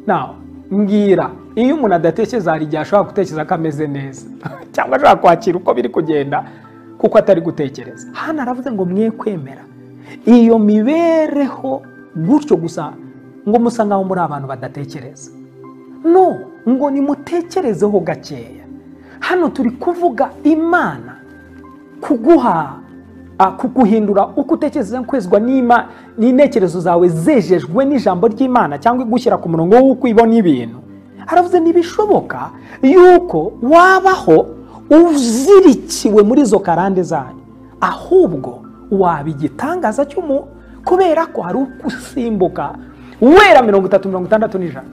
nawe mbwira iyo umuntu adatekereza hari igihe ashobora gutekereza ko ameze neza cyangwa ashobora kwakira uko biri kugenda kuko atari gutekereza hano aravuze ngo mwe kwemera iyo mibereho gutyo gusa ngo musa nkaho muri abantu badatekereza no ngo nimutekerezeho gakeya hano turi kuvuga imana kuguha ah, kuguhindura uko utekereza kwezwa n'ima- n'intekerezo zawe zejejwe n'ijambo ry'imana cyangwa igushyira ku murongo w'uko ibona ibintu aravuze ntibishoboka yuko wabaho uzirikiwe muri izo karande zanyu ahubwo waba igitangaza cy'umuntu kubera ko hari usimbuka wera mirongo itatu mirongo itandatu n'ijana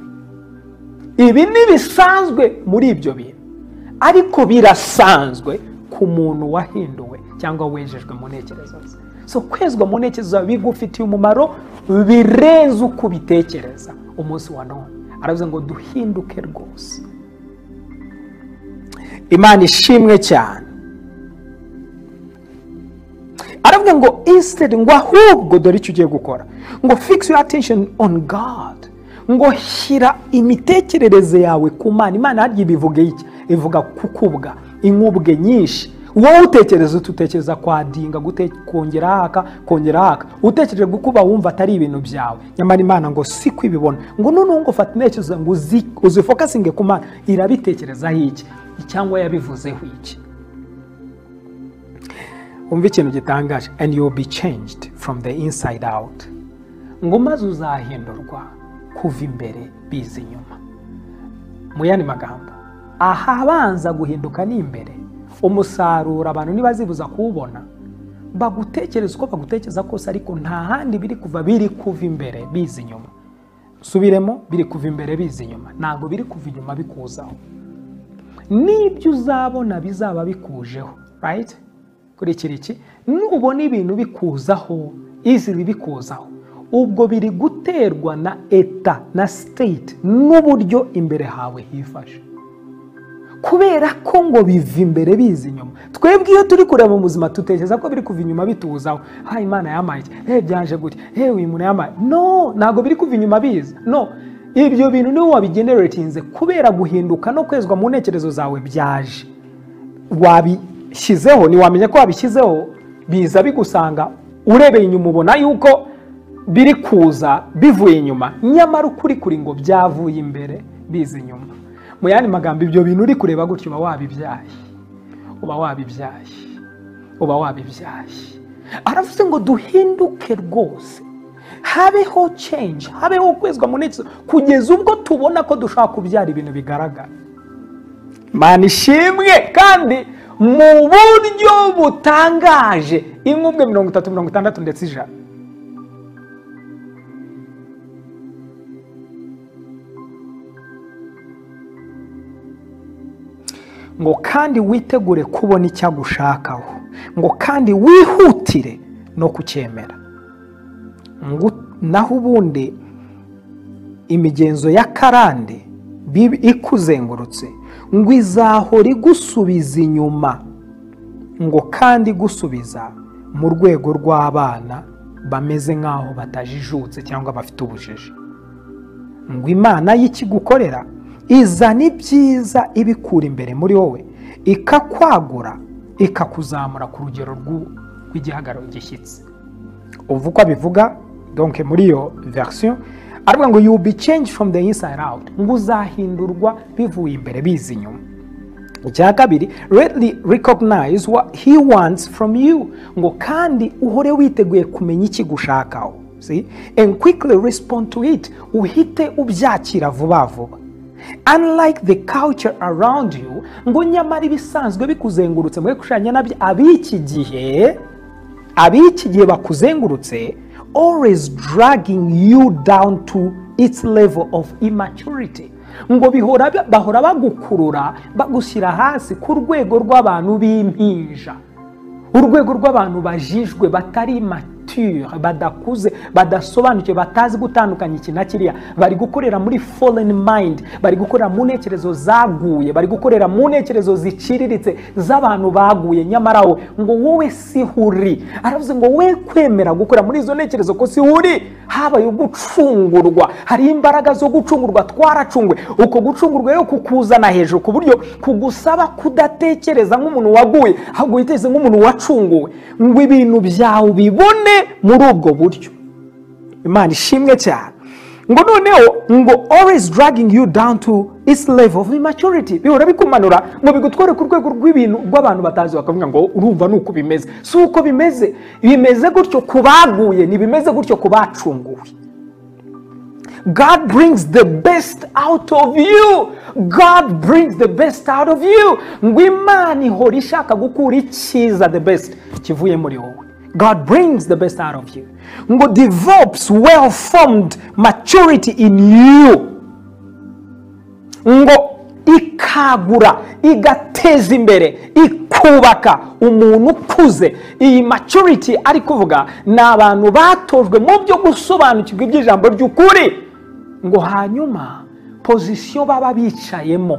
ibi ni bisanzwe muri ibyo bintu ariko birasanzwe ku muntu wahinduwe cyangwa wejejwe mu ntekerezo ze so kwezwa mu ntekerezo zawe bigufitiye umumaro birenze uko ubitekereza umunsi wa none aravuze ngo duhinduke rwose imana ishimwe cyane aravuga ngo instead ngo ahubwo dore icyo ugiye gukora ngo fix your attention on God ngo shyira imitekerereze yawe ku mana imana harya iba ivuga iki ivuga kukubwa inkubwe nyinshi wowe utekereza uti utekereza kwadinga gute- kongera haka kongera haka utekereje gukuba wumva atari ibintu byawe nyamara imana ngo si kwibibona ngo noneho ngo fata intekerezo ngo uzi- uzifokasinge ku mana irabitekerezaho iki cyangwa yabivuzeho iki umva ikintu gitangaje and you will be changed from the inside out ngo maze uzahindurwa kuva imbere biza inyuma mu yandi magambo ahabanza guhinduka ni imbere umusaruro abantu ntibazibuza kuwubona bagutekereza uko bagutekereza kose ariko nta handi biri kuva biri kuva imbere biza inyuma subiremo biri kuva imbere biza inyuma ntabwo biri kuva inyuma bikuzaho n'ibyo uzabona bizaba bikujeho right kurikira iki nubona ibintu bikuzaho iziri bikuzaho ubwo biri guterwa na eta na state n'uburyo imbere hawe hifashe kubera ko ngo biva imbere biza inyuma twebwe iyo turi kureba mu buzima dutekereza ko biri kuva inyuma bituzaho ha imana yamaye iki he byaje gutya he uyu muntu yamaye no ntabwo biri kuva inyuma biza no ibyo bintu niwe wabigeneratinze kubera guhinduka no kwezwa mu ntekerezo zawe byaje wabishyizeho ntiwamenya ko wabishyizeho biza bigusanga urebeye inyuma ubona yuko biri kuza bivuye inyuma nyamara ukuri kuri ngo byavuye imbere biza inyuma mu yandi magambo ibyo bintu uri kureba gutyo uba wabibyaye uba wabibyaye uba wabibyaye aravuze ngo duhinduke rwose habeho change habeho kwezwa mu ntekerezo kugeza ubwo tubona ko dushobora kubyara ibintu bigaragara mana ishimwe kandi mu buryo butangaje inkubwe mirongo itatu mirongo itandatu ndetse ijana ngo kandi witegure kubona icyo agushakaho ngo kandi wihutire no kucyemera ngo naho ubundi imigenzo y'akarande bibi- ikuzengurutse ngo izahora igusubiza inyuma ngo kandi gusubiza mu rwego rw'abana bameze nk'aho batajijutse cyangwa bafite ubujiji ngo imana y'ikigukorera izana ibyiza ibikura imbere muri wowe ikakwagura ikakuzamura ku rugero rw'igihagararo gishyitse uva uko abivuga donke muri iyo verisiyo aravuga ngo you be changed from the inside out ngo uzahindurwa bivuye imbere biza inyuma icya kabiri readily recognize what he wants from you ngo kandi uhore witeguye kumenya iki gushakaho see and quickly respond to it uhite ubyakira vuba vuba unlike the culture around you ngo nyamara ibisanzwe bikuzengurutse muri gushanya nabyo ab'iki gihe ab'iki gihe bakuzengurutse always dragging you down to its level of immaturity ngo bihora bahora bagukurura bagushyira hasi ku rwego rw'abantu b'impinja urwego rw'abantu bajijwe batari mature badakuze badasobanukiwe batazi gutandukanya iki na kiriya bari gukorera muri foreign mind bari gukorera mu ntekerezo zaguye bari gukorera mu ntekerezo ziciriritse z'abantu baguye nyamara we ngo wowe siho uri aravuze ngo we kwemera gukorera muri izo ntekerezo ko siho uri habaye ugucungurwa hari imbaraga zo gucungurwa twaracungwe uko gucungurwa rero kukuzana hejuru ku buryo kugusaba kudatekereza nk'umuntu waguye ahubwo witeze nk'umuntu wacunguwe ngo ibintu byawe ubibone muri ubwo buryo imana ishimwe cyane ngo noneho ngo always dragging you down to its level of immaturity bihora bikumanura ngo bigutware ku rwego rw'ibintu rw'abantu batazi bakavuga ngo urumva ni uko bimeze si uko bimeze bimeze gutyo ku baguye ntibimeze gutyo ku bacunguwe god brings the best out of you god brings the best out of you ngo imana ihora ishaka gukura icyiza the best kivuye muri wowe God brings the best out of you. God develops well formed maturity in you. ngo ikagura igateza imbere ikubaka umuntu ukuze iyi maturity ari kuvuga ni abantu batojwe mu byo gusobanukirwa iby'ijambo ry'ukuri ngo hanyuma pozisiyo baba bicayemo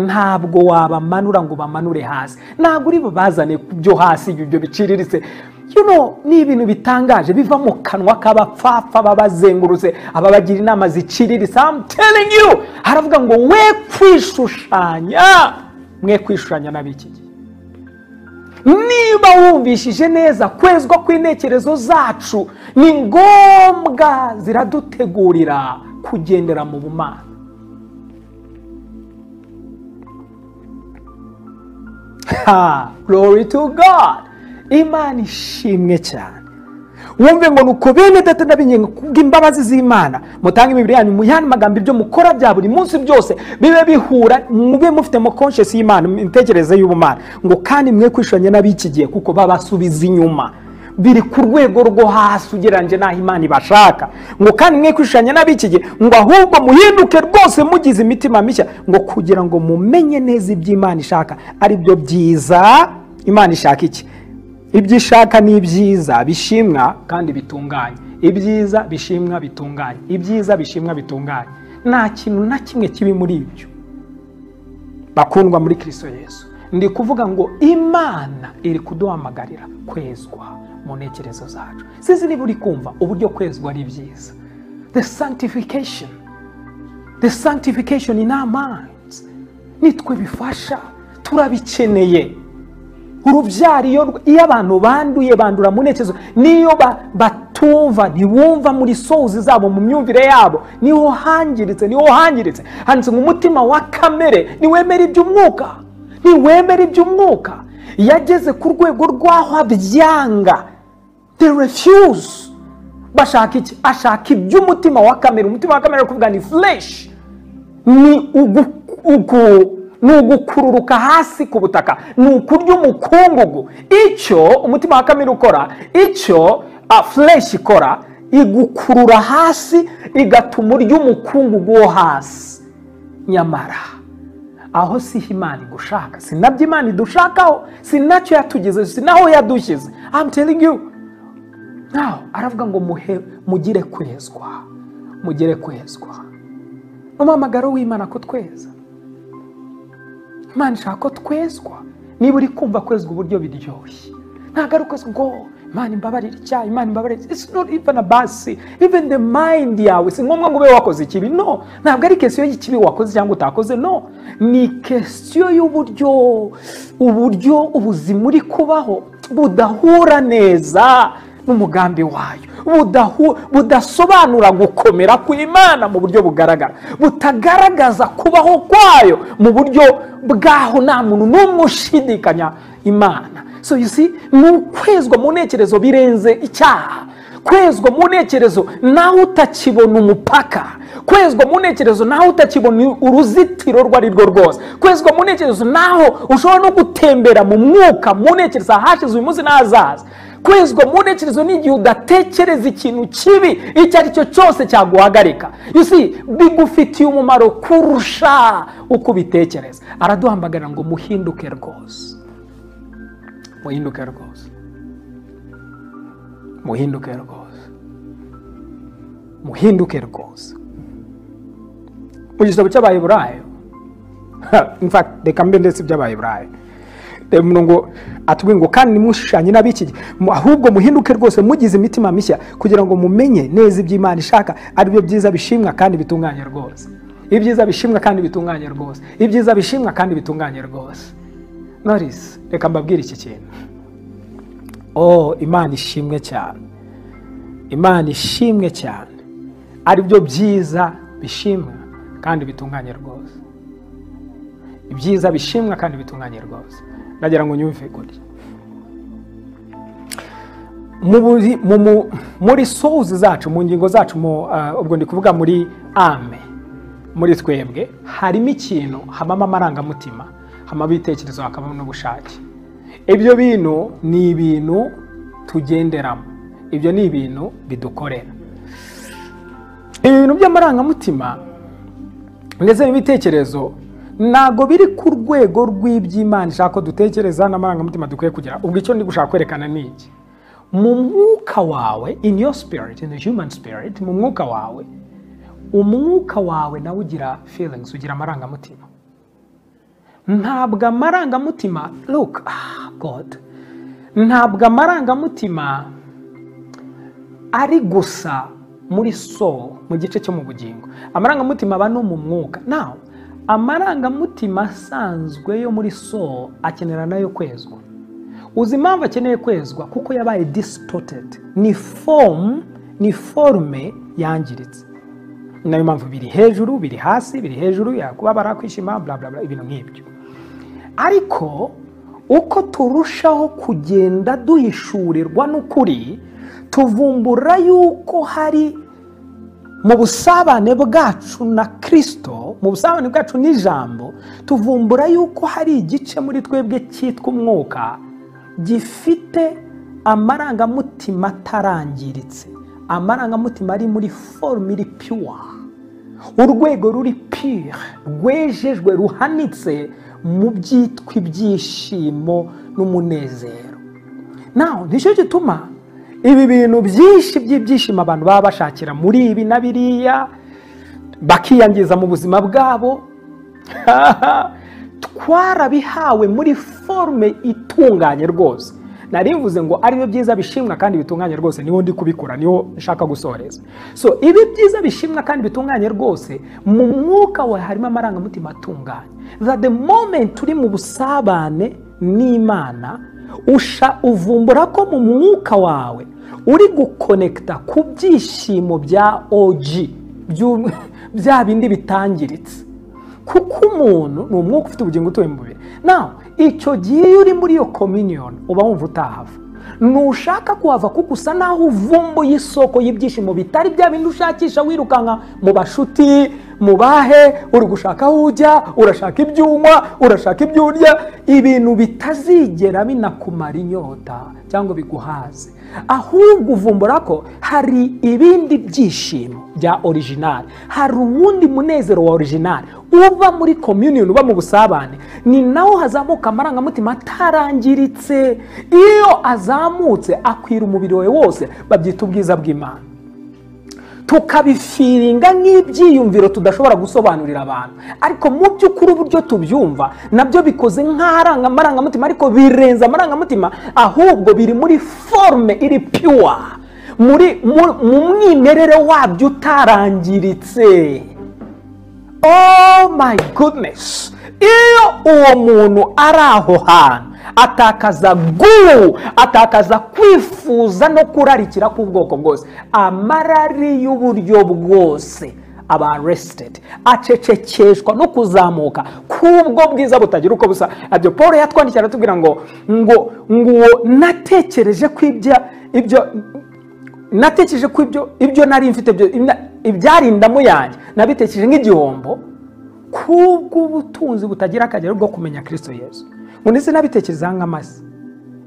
ntabwo wabamanura ngo bamanure hasi ntabwo uri bubazane ku byo hasi ibyo biciriritse you know ni ibintu bitangaje biva mu kanwa k'abapfapfa babazengurutse ababagira inama ziciriritse I'm telling you haravuga ngo we kwishushanya mwe kwishushanya n'ab'iki gihe niba wumvishije neza kwezwa kw'intekerezo zacu ni ngombwa ziradutegurira kugendera mu bumana ha glory to god imana ishimwe cyane wumve ngo nuko bene data n'abinyenga kubw'imbabazi z'imana mutange imibiri yanyu muyane amagambo ibyo mukora bya buri munsi byose bibe bihura mube mufite mu conscious y'imana imitekerereze y'ubumana ngo kandi mwe kwishuranye n'ab'iki gihe kuko babasubiza inyuma biri ku rwego rwo hasi ugereranyije n'aho imana ibashaka ngo kandi mwe kwishanya n'ab'iki gihe ngo ahubwo muhinduke rwose mugize imitima mishya ngo kugira ngo mumenye neza ibyo imana ishaka ari byo byiza imana ishaka iki ibyo ishaka ni ibyiza bishimwa kandi bitunganye ibyiza bishimwa bitunganye ibyiza bishimwa bitunganye nta kintu na kimwe kibi muri ibyo bakundwa muri kirisito yesu ndi kuvuga ngo imana iri kuduhamagarira kwezwa mu ntekerezo zacu sinzi niba uri kumva uburyo kwezwa ari byiza the sanctification the sanctification in our minds nitwe bifasha turabikeneye urubyaro iyo abantu banduye bandura mu ntekerezo niyo batumva ntibumva muri souzi zabo mu myumvire yabo niho hangiritse niho hangiritse handitse ngo umutima wa kamere niwemera iby'umwuka niwemera iby'umwuka yageze ku rwego rw'aho abyanga the refuse bashaka iki ashaka iby'umutima wa kamere umutima wa kamere kuvuga ni flesh ni ugu, ugu, ni ugukururuka hasi ku butaka ni ukurya umukungugu icyo umutima wa kamere ukora icyo flesh ikora igukurura hasi igatuma urya umukungugu wo hasi nyamara aho si imana igushaka si nabyo imana idushakaho si nacyo yatugeze si naho yadushyize I'm telling you naho aravuga ngo muhe mugire kwezwa mugire kwezwa umuhamagaro w'imana ko tweza imana ishaka ko twezwa niba uri kumva kwezwa uburyo biryoshye ntabwo ari ukwezwa ngo imana imbabarire icyaha imana imbabarire it's not even a basi even the mind yawe si ngombwa ngo ube wakoze ikibi no ntabwo ari kesiyo y'ikibi wakoze cyangwa utakoze no ni kesiyo y'uburyo uburyo ubuzima uri kubaho budahura neza n'umugambi wayo budahu- budasobanura gukomera kw'imana mu buryo bugaragara butagaragaza kubaho kwayo mu buryo bw'aho nta muntu n'umwe ushidikanya imana so you see ni ukwezwa mu ntekerezo birenze icyaha kwezwa mu ntekerezo nawe utakibona umupaka kwezwa mu ntekerezo nawe utakibona uruzitiro urwo ari rwo rwose kwezwa mu ntekerezo naho ushobora no gutembera mu mwuka mu ntekerezo ahashize uyu munsi n'ahazaza kwezwa mu ntekerezo n'igihe udatekereza ikintu kibi icyo ari cyo cyose cyaguhagarika You see, bigufitiye umumaro kurusha uko ubitekereza araduhamagara ngo muhinduke rwose muhinduke rwose muhinduke rwose muhinduke rwose mu gitabo cy'abaheburayo infakiti reka mbe ndetse iby'abaheburayo reba umurongo atubwira ngo kandi nimushushanye n'ab'iki gihe mu- ahubwo muhinduke rwose mugize imitima mishya kugira ngo mumenye neza ibyo imana ishaka ari byo byiza bishimwa kandi bitunganye rwose ibyiza bishimwa kandi bitunganye rwose ibyiza bishimwa kandi bitunganye rwose norisi reka mbabwire iki kintu oh imana ishimwe cyane imana ishimwe cyane ari byo byiza bishimwa kandi bitunganye rwose ibyiza bishimwa kandi bitunganye rwose ndagira ngo nyumve gutya Mu buri- mu- mu- muri souls zacu mu ngingo zacu mu, ah, ubwo ndi kuvuga muri ame muri twebwe harimo ikintu habamo amarangamutima habamo ibitekerezo hakabamo n'ubushake ibyo bintu ni ibintu tugenderamo ibyo ni ibintu bidukorera ibintu by'amarangamutima ndetse n'ibitekerezo ntabwo biri ku rwego rw'iby'imana ishaka ko dutekereza n'amarangamutima dukwiye kugira ubwo icyo ndi gushaka kwerekana ni iki mu mwuka wawe in your spirit in the human spirit mu mwuka wawe umwuka wawe nawe ugira feelings ugira amarangamutima ntabwo amarangamutima look ah god ntabwo amarangamutima ari gusa muri soul mu gice cyo mu bugingo amarangamutima aba no mu mwuka naho amarangamutima asanzwe yo muri soul akenera nayo kwezwa uzi impamvu akeneye kwezwa kuko yabaye distorted ni fomu ni forume yangiritse ni nayo mpamvu biri hejuru biri hasi biri hejuru yakubabara kwishima bla bla bla ibintu nk'ibyo ariko uko turushaho kugenda duhishurirwa n'ukuri tuvumbura yuko hari mu busabane bwacu na kirisito mu busabane bwacu n'ijambo tuvumbura yuko hari igice muri twebwe cyitwa umwuka gifite amarangamutima atarangiritse amarangamutima ari muri forume iri pure urwego ruri pire rwejejwe ruhanitse mu byitwa ibyishimo n'umunezero naho nicyo gituma ibi bintu byinshi by'ibyishimo abantu baba bashakira muri ibi na biriya bakiyangiza mu buzima bwabo twarabihawe muri forume itunganye rwose nari mvuze ngo aribyo byiza bishimwa kandi bitunganye rwose niho ndi kubikora niho nshaka gusoreza so ibi byiza bishimwa kandi bitunganye rwose mu mwuka wawe harimo amarangamutima atunganye that the moment turi mu busabane n'imana usha uvumbura ko mu mwuka wawe uri gukonekita ku byishimo bya OG by'u- bya bindi bitangiritse kuko umuntu ni umwuka ufite ubugingo utuye mu mubiri nawe icyo gihe iyo uri muri iyo communion uba wumva utahava ntushaka kuhava kuko usa naho uvumbuye isoko y'ibyishimo bitari bya bindi ushakisha wirukanka mu bashuti mu bahe uri gushaka aho ujya urashaka ibyo unywa urashaka ibyo urya ibintu bitazigera binakumara inyota cyangwa biguhaze ahubwo uvumbura ko hari ibindi byishimo bya orijinali hari uwundi munezero wa orijinali uba muri komyuniyoni uba mu busabane ni nawo hazamuka amarangamutima atarangiritse iyo azamutse akwira umubiri wawe wose babyita ubwiza bw'imana tukabifiringa nk'ibyiyumviro tudashobora gusobanurira abantu ariko mu by'ukuri uburyo tubyumva nabyo bikoze nk'aranga amarangamutima ariko birenze amarangamutima ahubwo biri muri forume iri pure muri mu- mu mwimerere wabyo utarangiritse oh my goodness iyo uwo muntu ari aho hantu atakaza guru atakaza kwifuza no kurarikira k'ubwoko bwose amarari y'uburyo bwose aba aresitedi acecekeshwa no kuzamuka k'ubwo bwiza butagira uko busa abyo paul yatwandikira aratubwira ngo ngo ngo uwo natekereje ko ibyo ibyo natekereje ko ibyo ibyo nari mfite byo- ibya- ibyarindamu yanjye nabitekereje nk'igihombo kubw'ubutunzi butagira akagero bwo kumenya kirisito yesu ngo ndetse nabitekerezaho nk'amase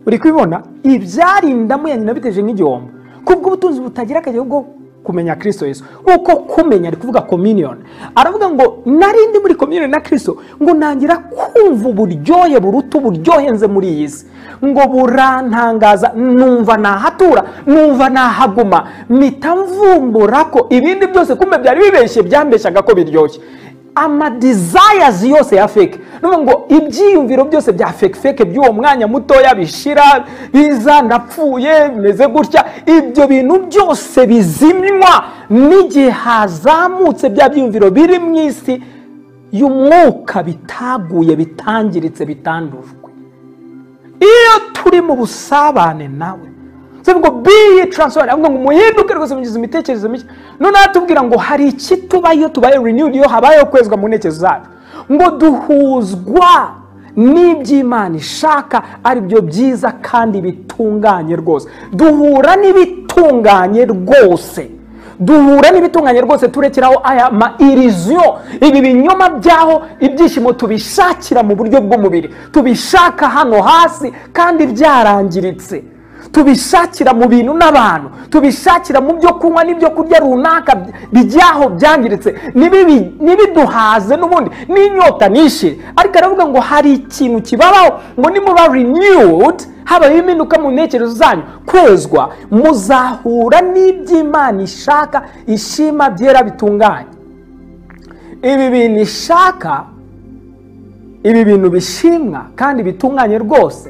uri kubibona ibyarindamu yanjye nabiteje nk'igihombo kubwo ubutunzi butagira akajya bwo kumenya kirisito yesu nk'uko kumenya ari kuvuga communion aravuga ngo narindi muri communion na kirisito ngo ntangira kumva uburyohe buruta uburyohe nze muri iyi si ngo burantangaza numva nahatura numva nahaguma mpita mvumbura ko ibindi byose kumbe byari bibeshye byambeshyaga ko biryoshye amadizayazi yose ya feke ni ukuvuga ngo ibyiyumviro byose bya feke feke by'uwo mwanya mutoya bishira biza ndapfuye bimeze gutya ibyo bintu byose bizimywa n'igihe hazamutse bya byiyumviro biri mu isi y'umwuka bitaguye bitangiritse bitandujwe iyo turi mu busabane nawe bivuga ngo biyi taransiferi avuga ngo muhinduke rwose mugize imitekerereze mishya noneho atubwira ngo hari iki tuba iyo tubaye renewed iyo habayeho kwezwa mu ntekerezo zacu ngo duhuzwa n'iby'imana ishaka ari byo byiza kandi bitunganye rwose duhura n'ibitunganye rwose duhura n'ibitunganye rwose turekeraho aya ma iriziyo ibi binyoma byaho ibyishimo tubishakira mu buryo bw'umubiri tubishaka hano hasi kandi byarangiritse tubishakira mu bintu n'abantu tubishakira mu byo kunywa n'ibyo kurya runaka bijyaho byangiritse nibibi- nibiduhaze n'ubundi n'inyota nishe ariko aravuga ngo hari ikintu kibabaho ngo nimuba renewed habayeho impinduka mu ntekerezo zanyu kwezwa muzahura n'iby'imana ishaka ishima byera bitunganye ibi bintu ishaka ibi bintu bishimwa kandi bitunganye rwose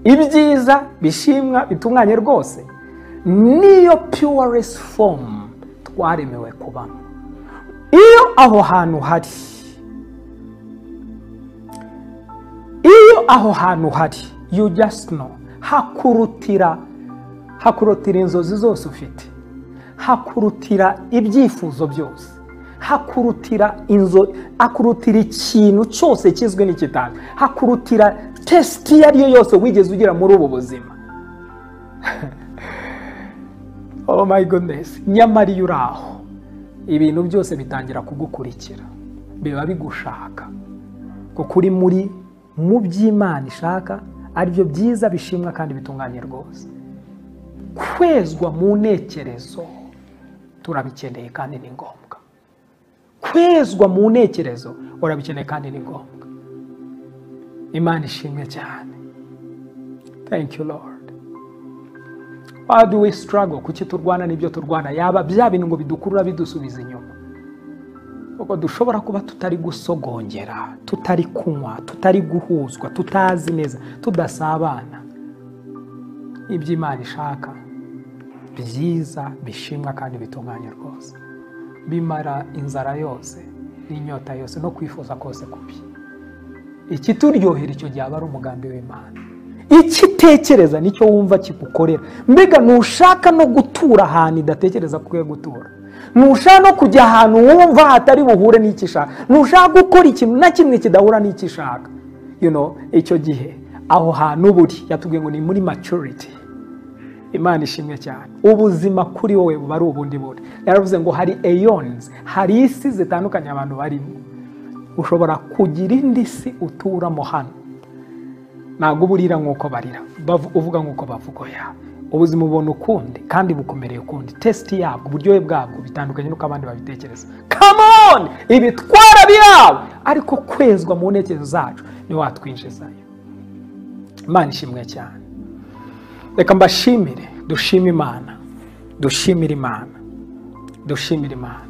ibyiza bishimwa bitunganye rwose niyo puresi fomu twaremewe kubamo iyo aho hantu hari iyo aho hantu hari you just know hakurutira hakurutira inzozi zose ufite hakurutira ibyifuzo byose hakurutira inzo hakurutira ikintu cyose kizwi n'ikitazwi hakurutira tesiti iyo ari yo yose wigeze ugira muri ubu buzima oh my goodness nyamara iyo uri aho ibintu byose bitangira kugukurikira biba bigushaka kuko uri muri mu by'imana ishaka aribyo byiza bishimwa kandi bitunganye rwose kwezwa mu ntekerezo turabikeneye kandi ni ngombwa kwezwa mu ntekerezo urabikeneye kandi ni ngombwa imana ishimwe cyane thank you lord why do we struggle kuki turwana n'ibyo turwana yaba bya bintu ngo bidukurura bidusubiza inyuma ubwo dushobora kuba tutari gusogongera tutari kunywa tutari guhuzwa tutazi neza tudasabana iby'imana ishaka byiza bishimwa kandi bitunganye rwose bimara inzara yose n'inyota yose no kwifuza kose kubi ikituryohera icyo gihe aba ari umugambi w'imana icyo itekereza nicyo wumva kigukorera mbega ntushaka no gutura ahantu idatekereza ko ukwiye gutura ntushaka no kujya ahantu wumva hatari buhure n'icyo ishaka ntushaka gukora ikintu na kimwe kidahura n'icyo ishaka you know, icyo gihe aho hantu uba uri yatubwiye ngo ni muri maturity imana ishimwe cyane ubuzima kuri wowe buba ari ubundi bundi yaravuze ngo hari eyonizi hari isi zitandukanye abantu barimo ushobora kugira indi si uturamo hano ntabwo uba urira nk'uko barira bavu- uvuga nk'uko bavugoya ubuzima ubona ukundi kandi bukomereye ukundi tesiti yabwo uburyohe bwabwo bitandukanye n'uko abandi babitekereza kamoni ibitwara birawe ariko kwezwa mu ntekerezo zacu ni watwinjizayo imana ishimwe cyane reka mbashimire dushime imana dushimire imana dushimire imana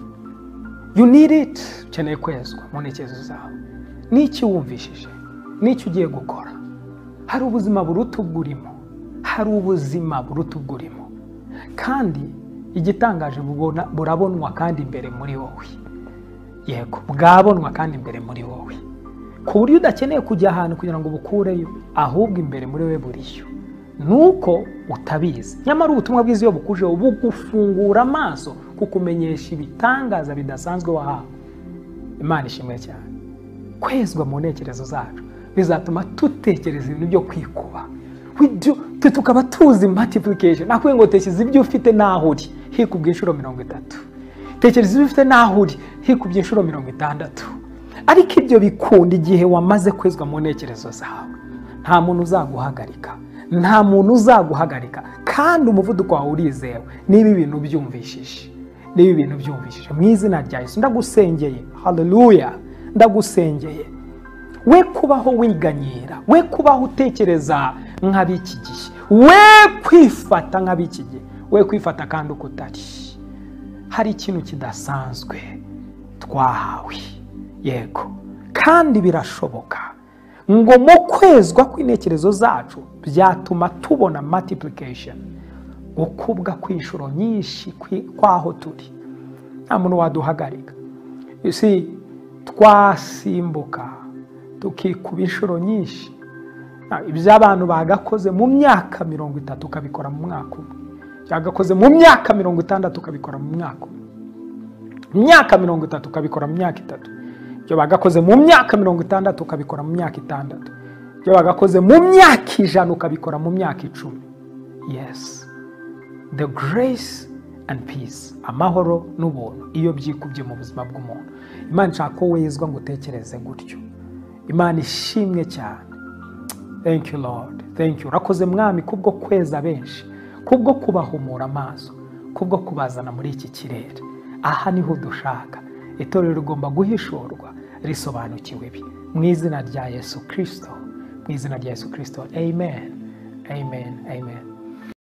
you need it ukeneye kwezwa mu ntekerezo zawe n'icyo wumvishije n'icyo ugiye gukora hari ubuzima buruta ubwo urimo hari ubuzima buruta ubwo urimo kandi igitangaje bubona burabonwa kandi imbere muri wowe yego bwabonwa kandi imbere muri wowe ku buryo udakeneye kujya ahantu kugira ngo ubukureyo ahubwo imbere muri we buriyo ni uko utabizi nyamara ubutumwa bwiza iyo bukujeho bugufungura amaso kukumenyesha ibitangaza bidasanzwe wahawe imana ishimwe cyane kwezwa mu ntekerezo zacu bizatuma dutekereza ibintu byo kwikuba twe tukaba tuzi multiplication nakubwiye ngo tekereza ibyo ufite n'aho uri hikubye inshuro mirongo itatu tekereza ibyo ufite n'aho uri hikubye inshuro mirongo itandatu ariko ibyo bikunda igihe wamaze kwezwa mu ntekerezo zawe nta muntu uzaguhagarika nta muntu uzaguhagarika kandi umuvuduko wawe urizewe niba ibintu byumvishije niba ibintu byumvishije mu izina rya Yesu ndagusengeye haleluya ndagusengeye we kubaho wiganyira we kubaho utekereza nk'ab'iki gihe we kwifata nk'ab'iki gihe we kwifata kandi uko utari hari ikintu kidasanzwe twahawe yego kandi birashoboka ngo mu kwezwa kw'intekerezo zacu byatuma tubona multiplication gukubwa kw'inshuro nyinshi kw'aho turi nta muntu waduhagarika isi twasimbuka tukikuba inshuro nyinshi ibyo abantu bagakoze mu myaka mirongo itatu ukabikora mu mwaka umwe byagakoze mu myaka mirongo itandatu ukabikora mu mwaka umwe mu myaka mirongo itatu ukabikora mu myaka itatu ibyo bagakoze mu myaka mirongo itandatu ukabikora mu myaka itandatu ibyo bagakoze mu myaka ijana ukabikora mu myaka icumi yesi the grace and peace amahoro n'ubuntu iyo byikubye mu buzima bw'umuntu imana ishaka ko wezwa ngo utekereze gutyo imana ishimwe cyane thank you lord thank you urakoze mwami kubwo kweza benshi kubwo kubahumura amaso kubwo kubazana muri iki kirere aha niho dushaka itorero rigomba guhishurwa risobanukiwe ibi mu izina rya yesu kirisito mu izina rya yesu kirisito amen amen amen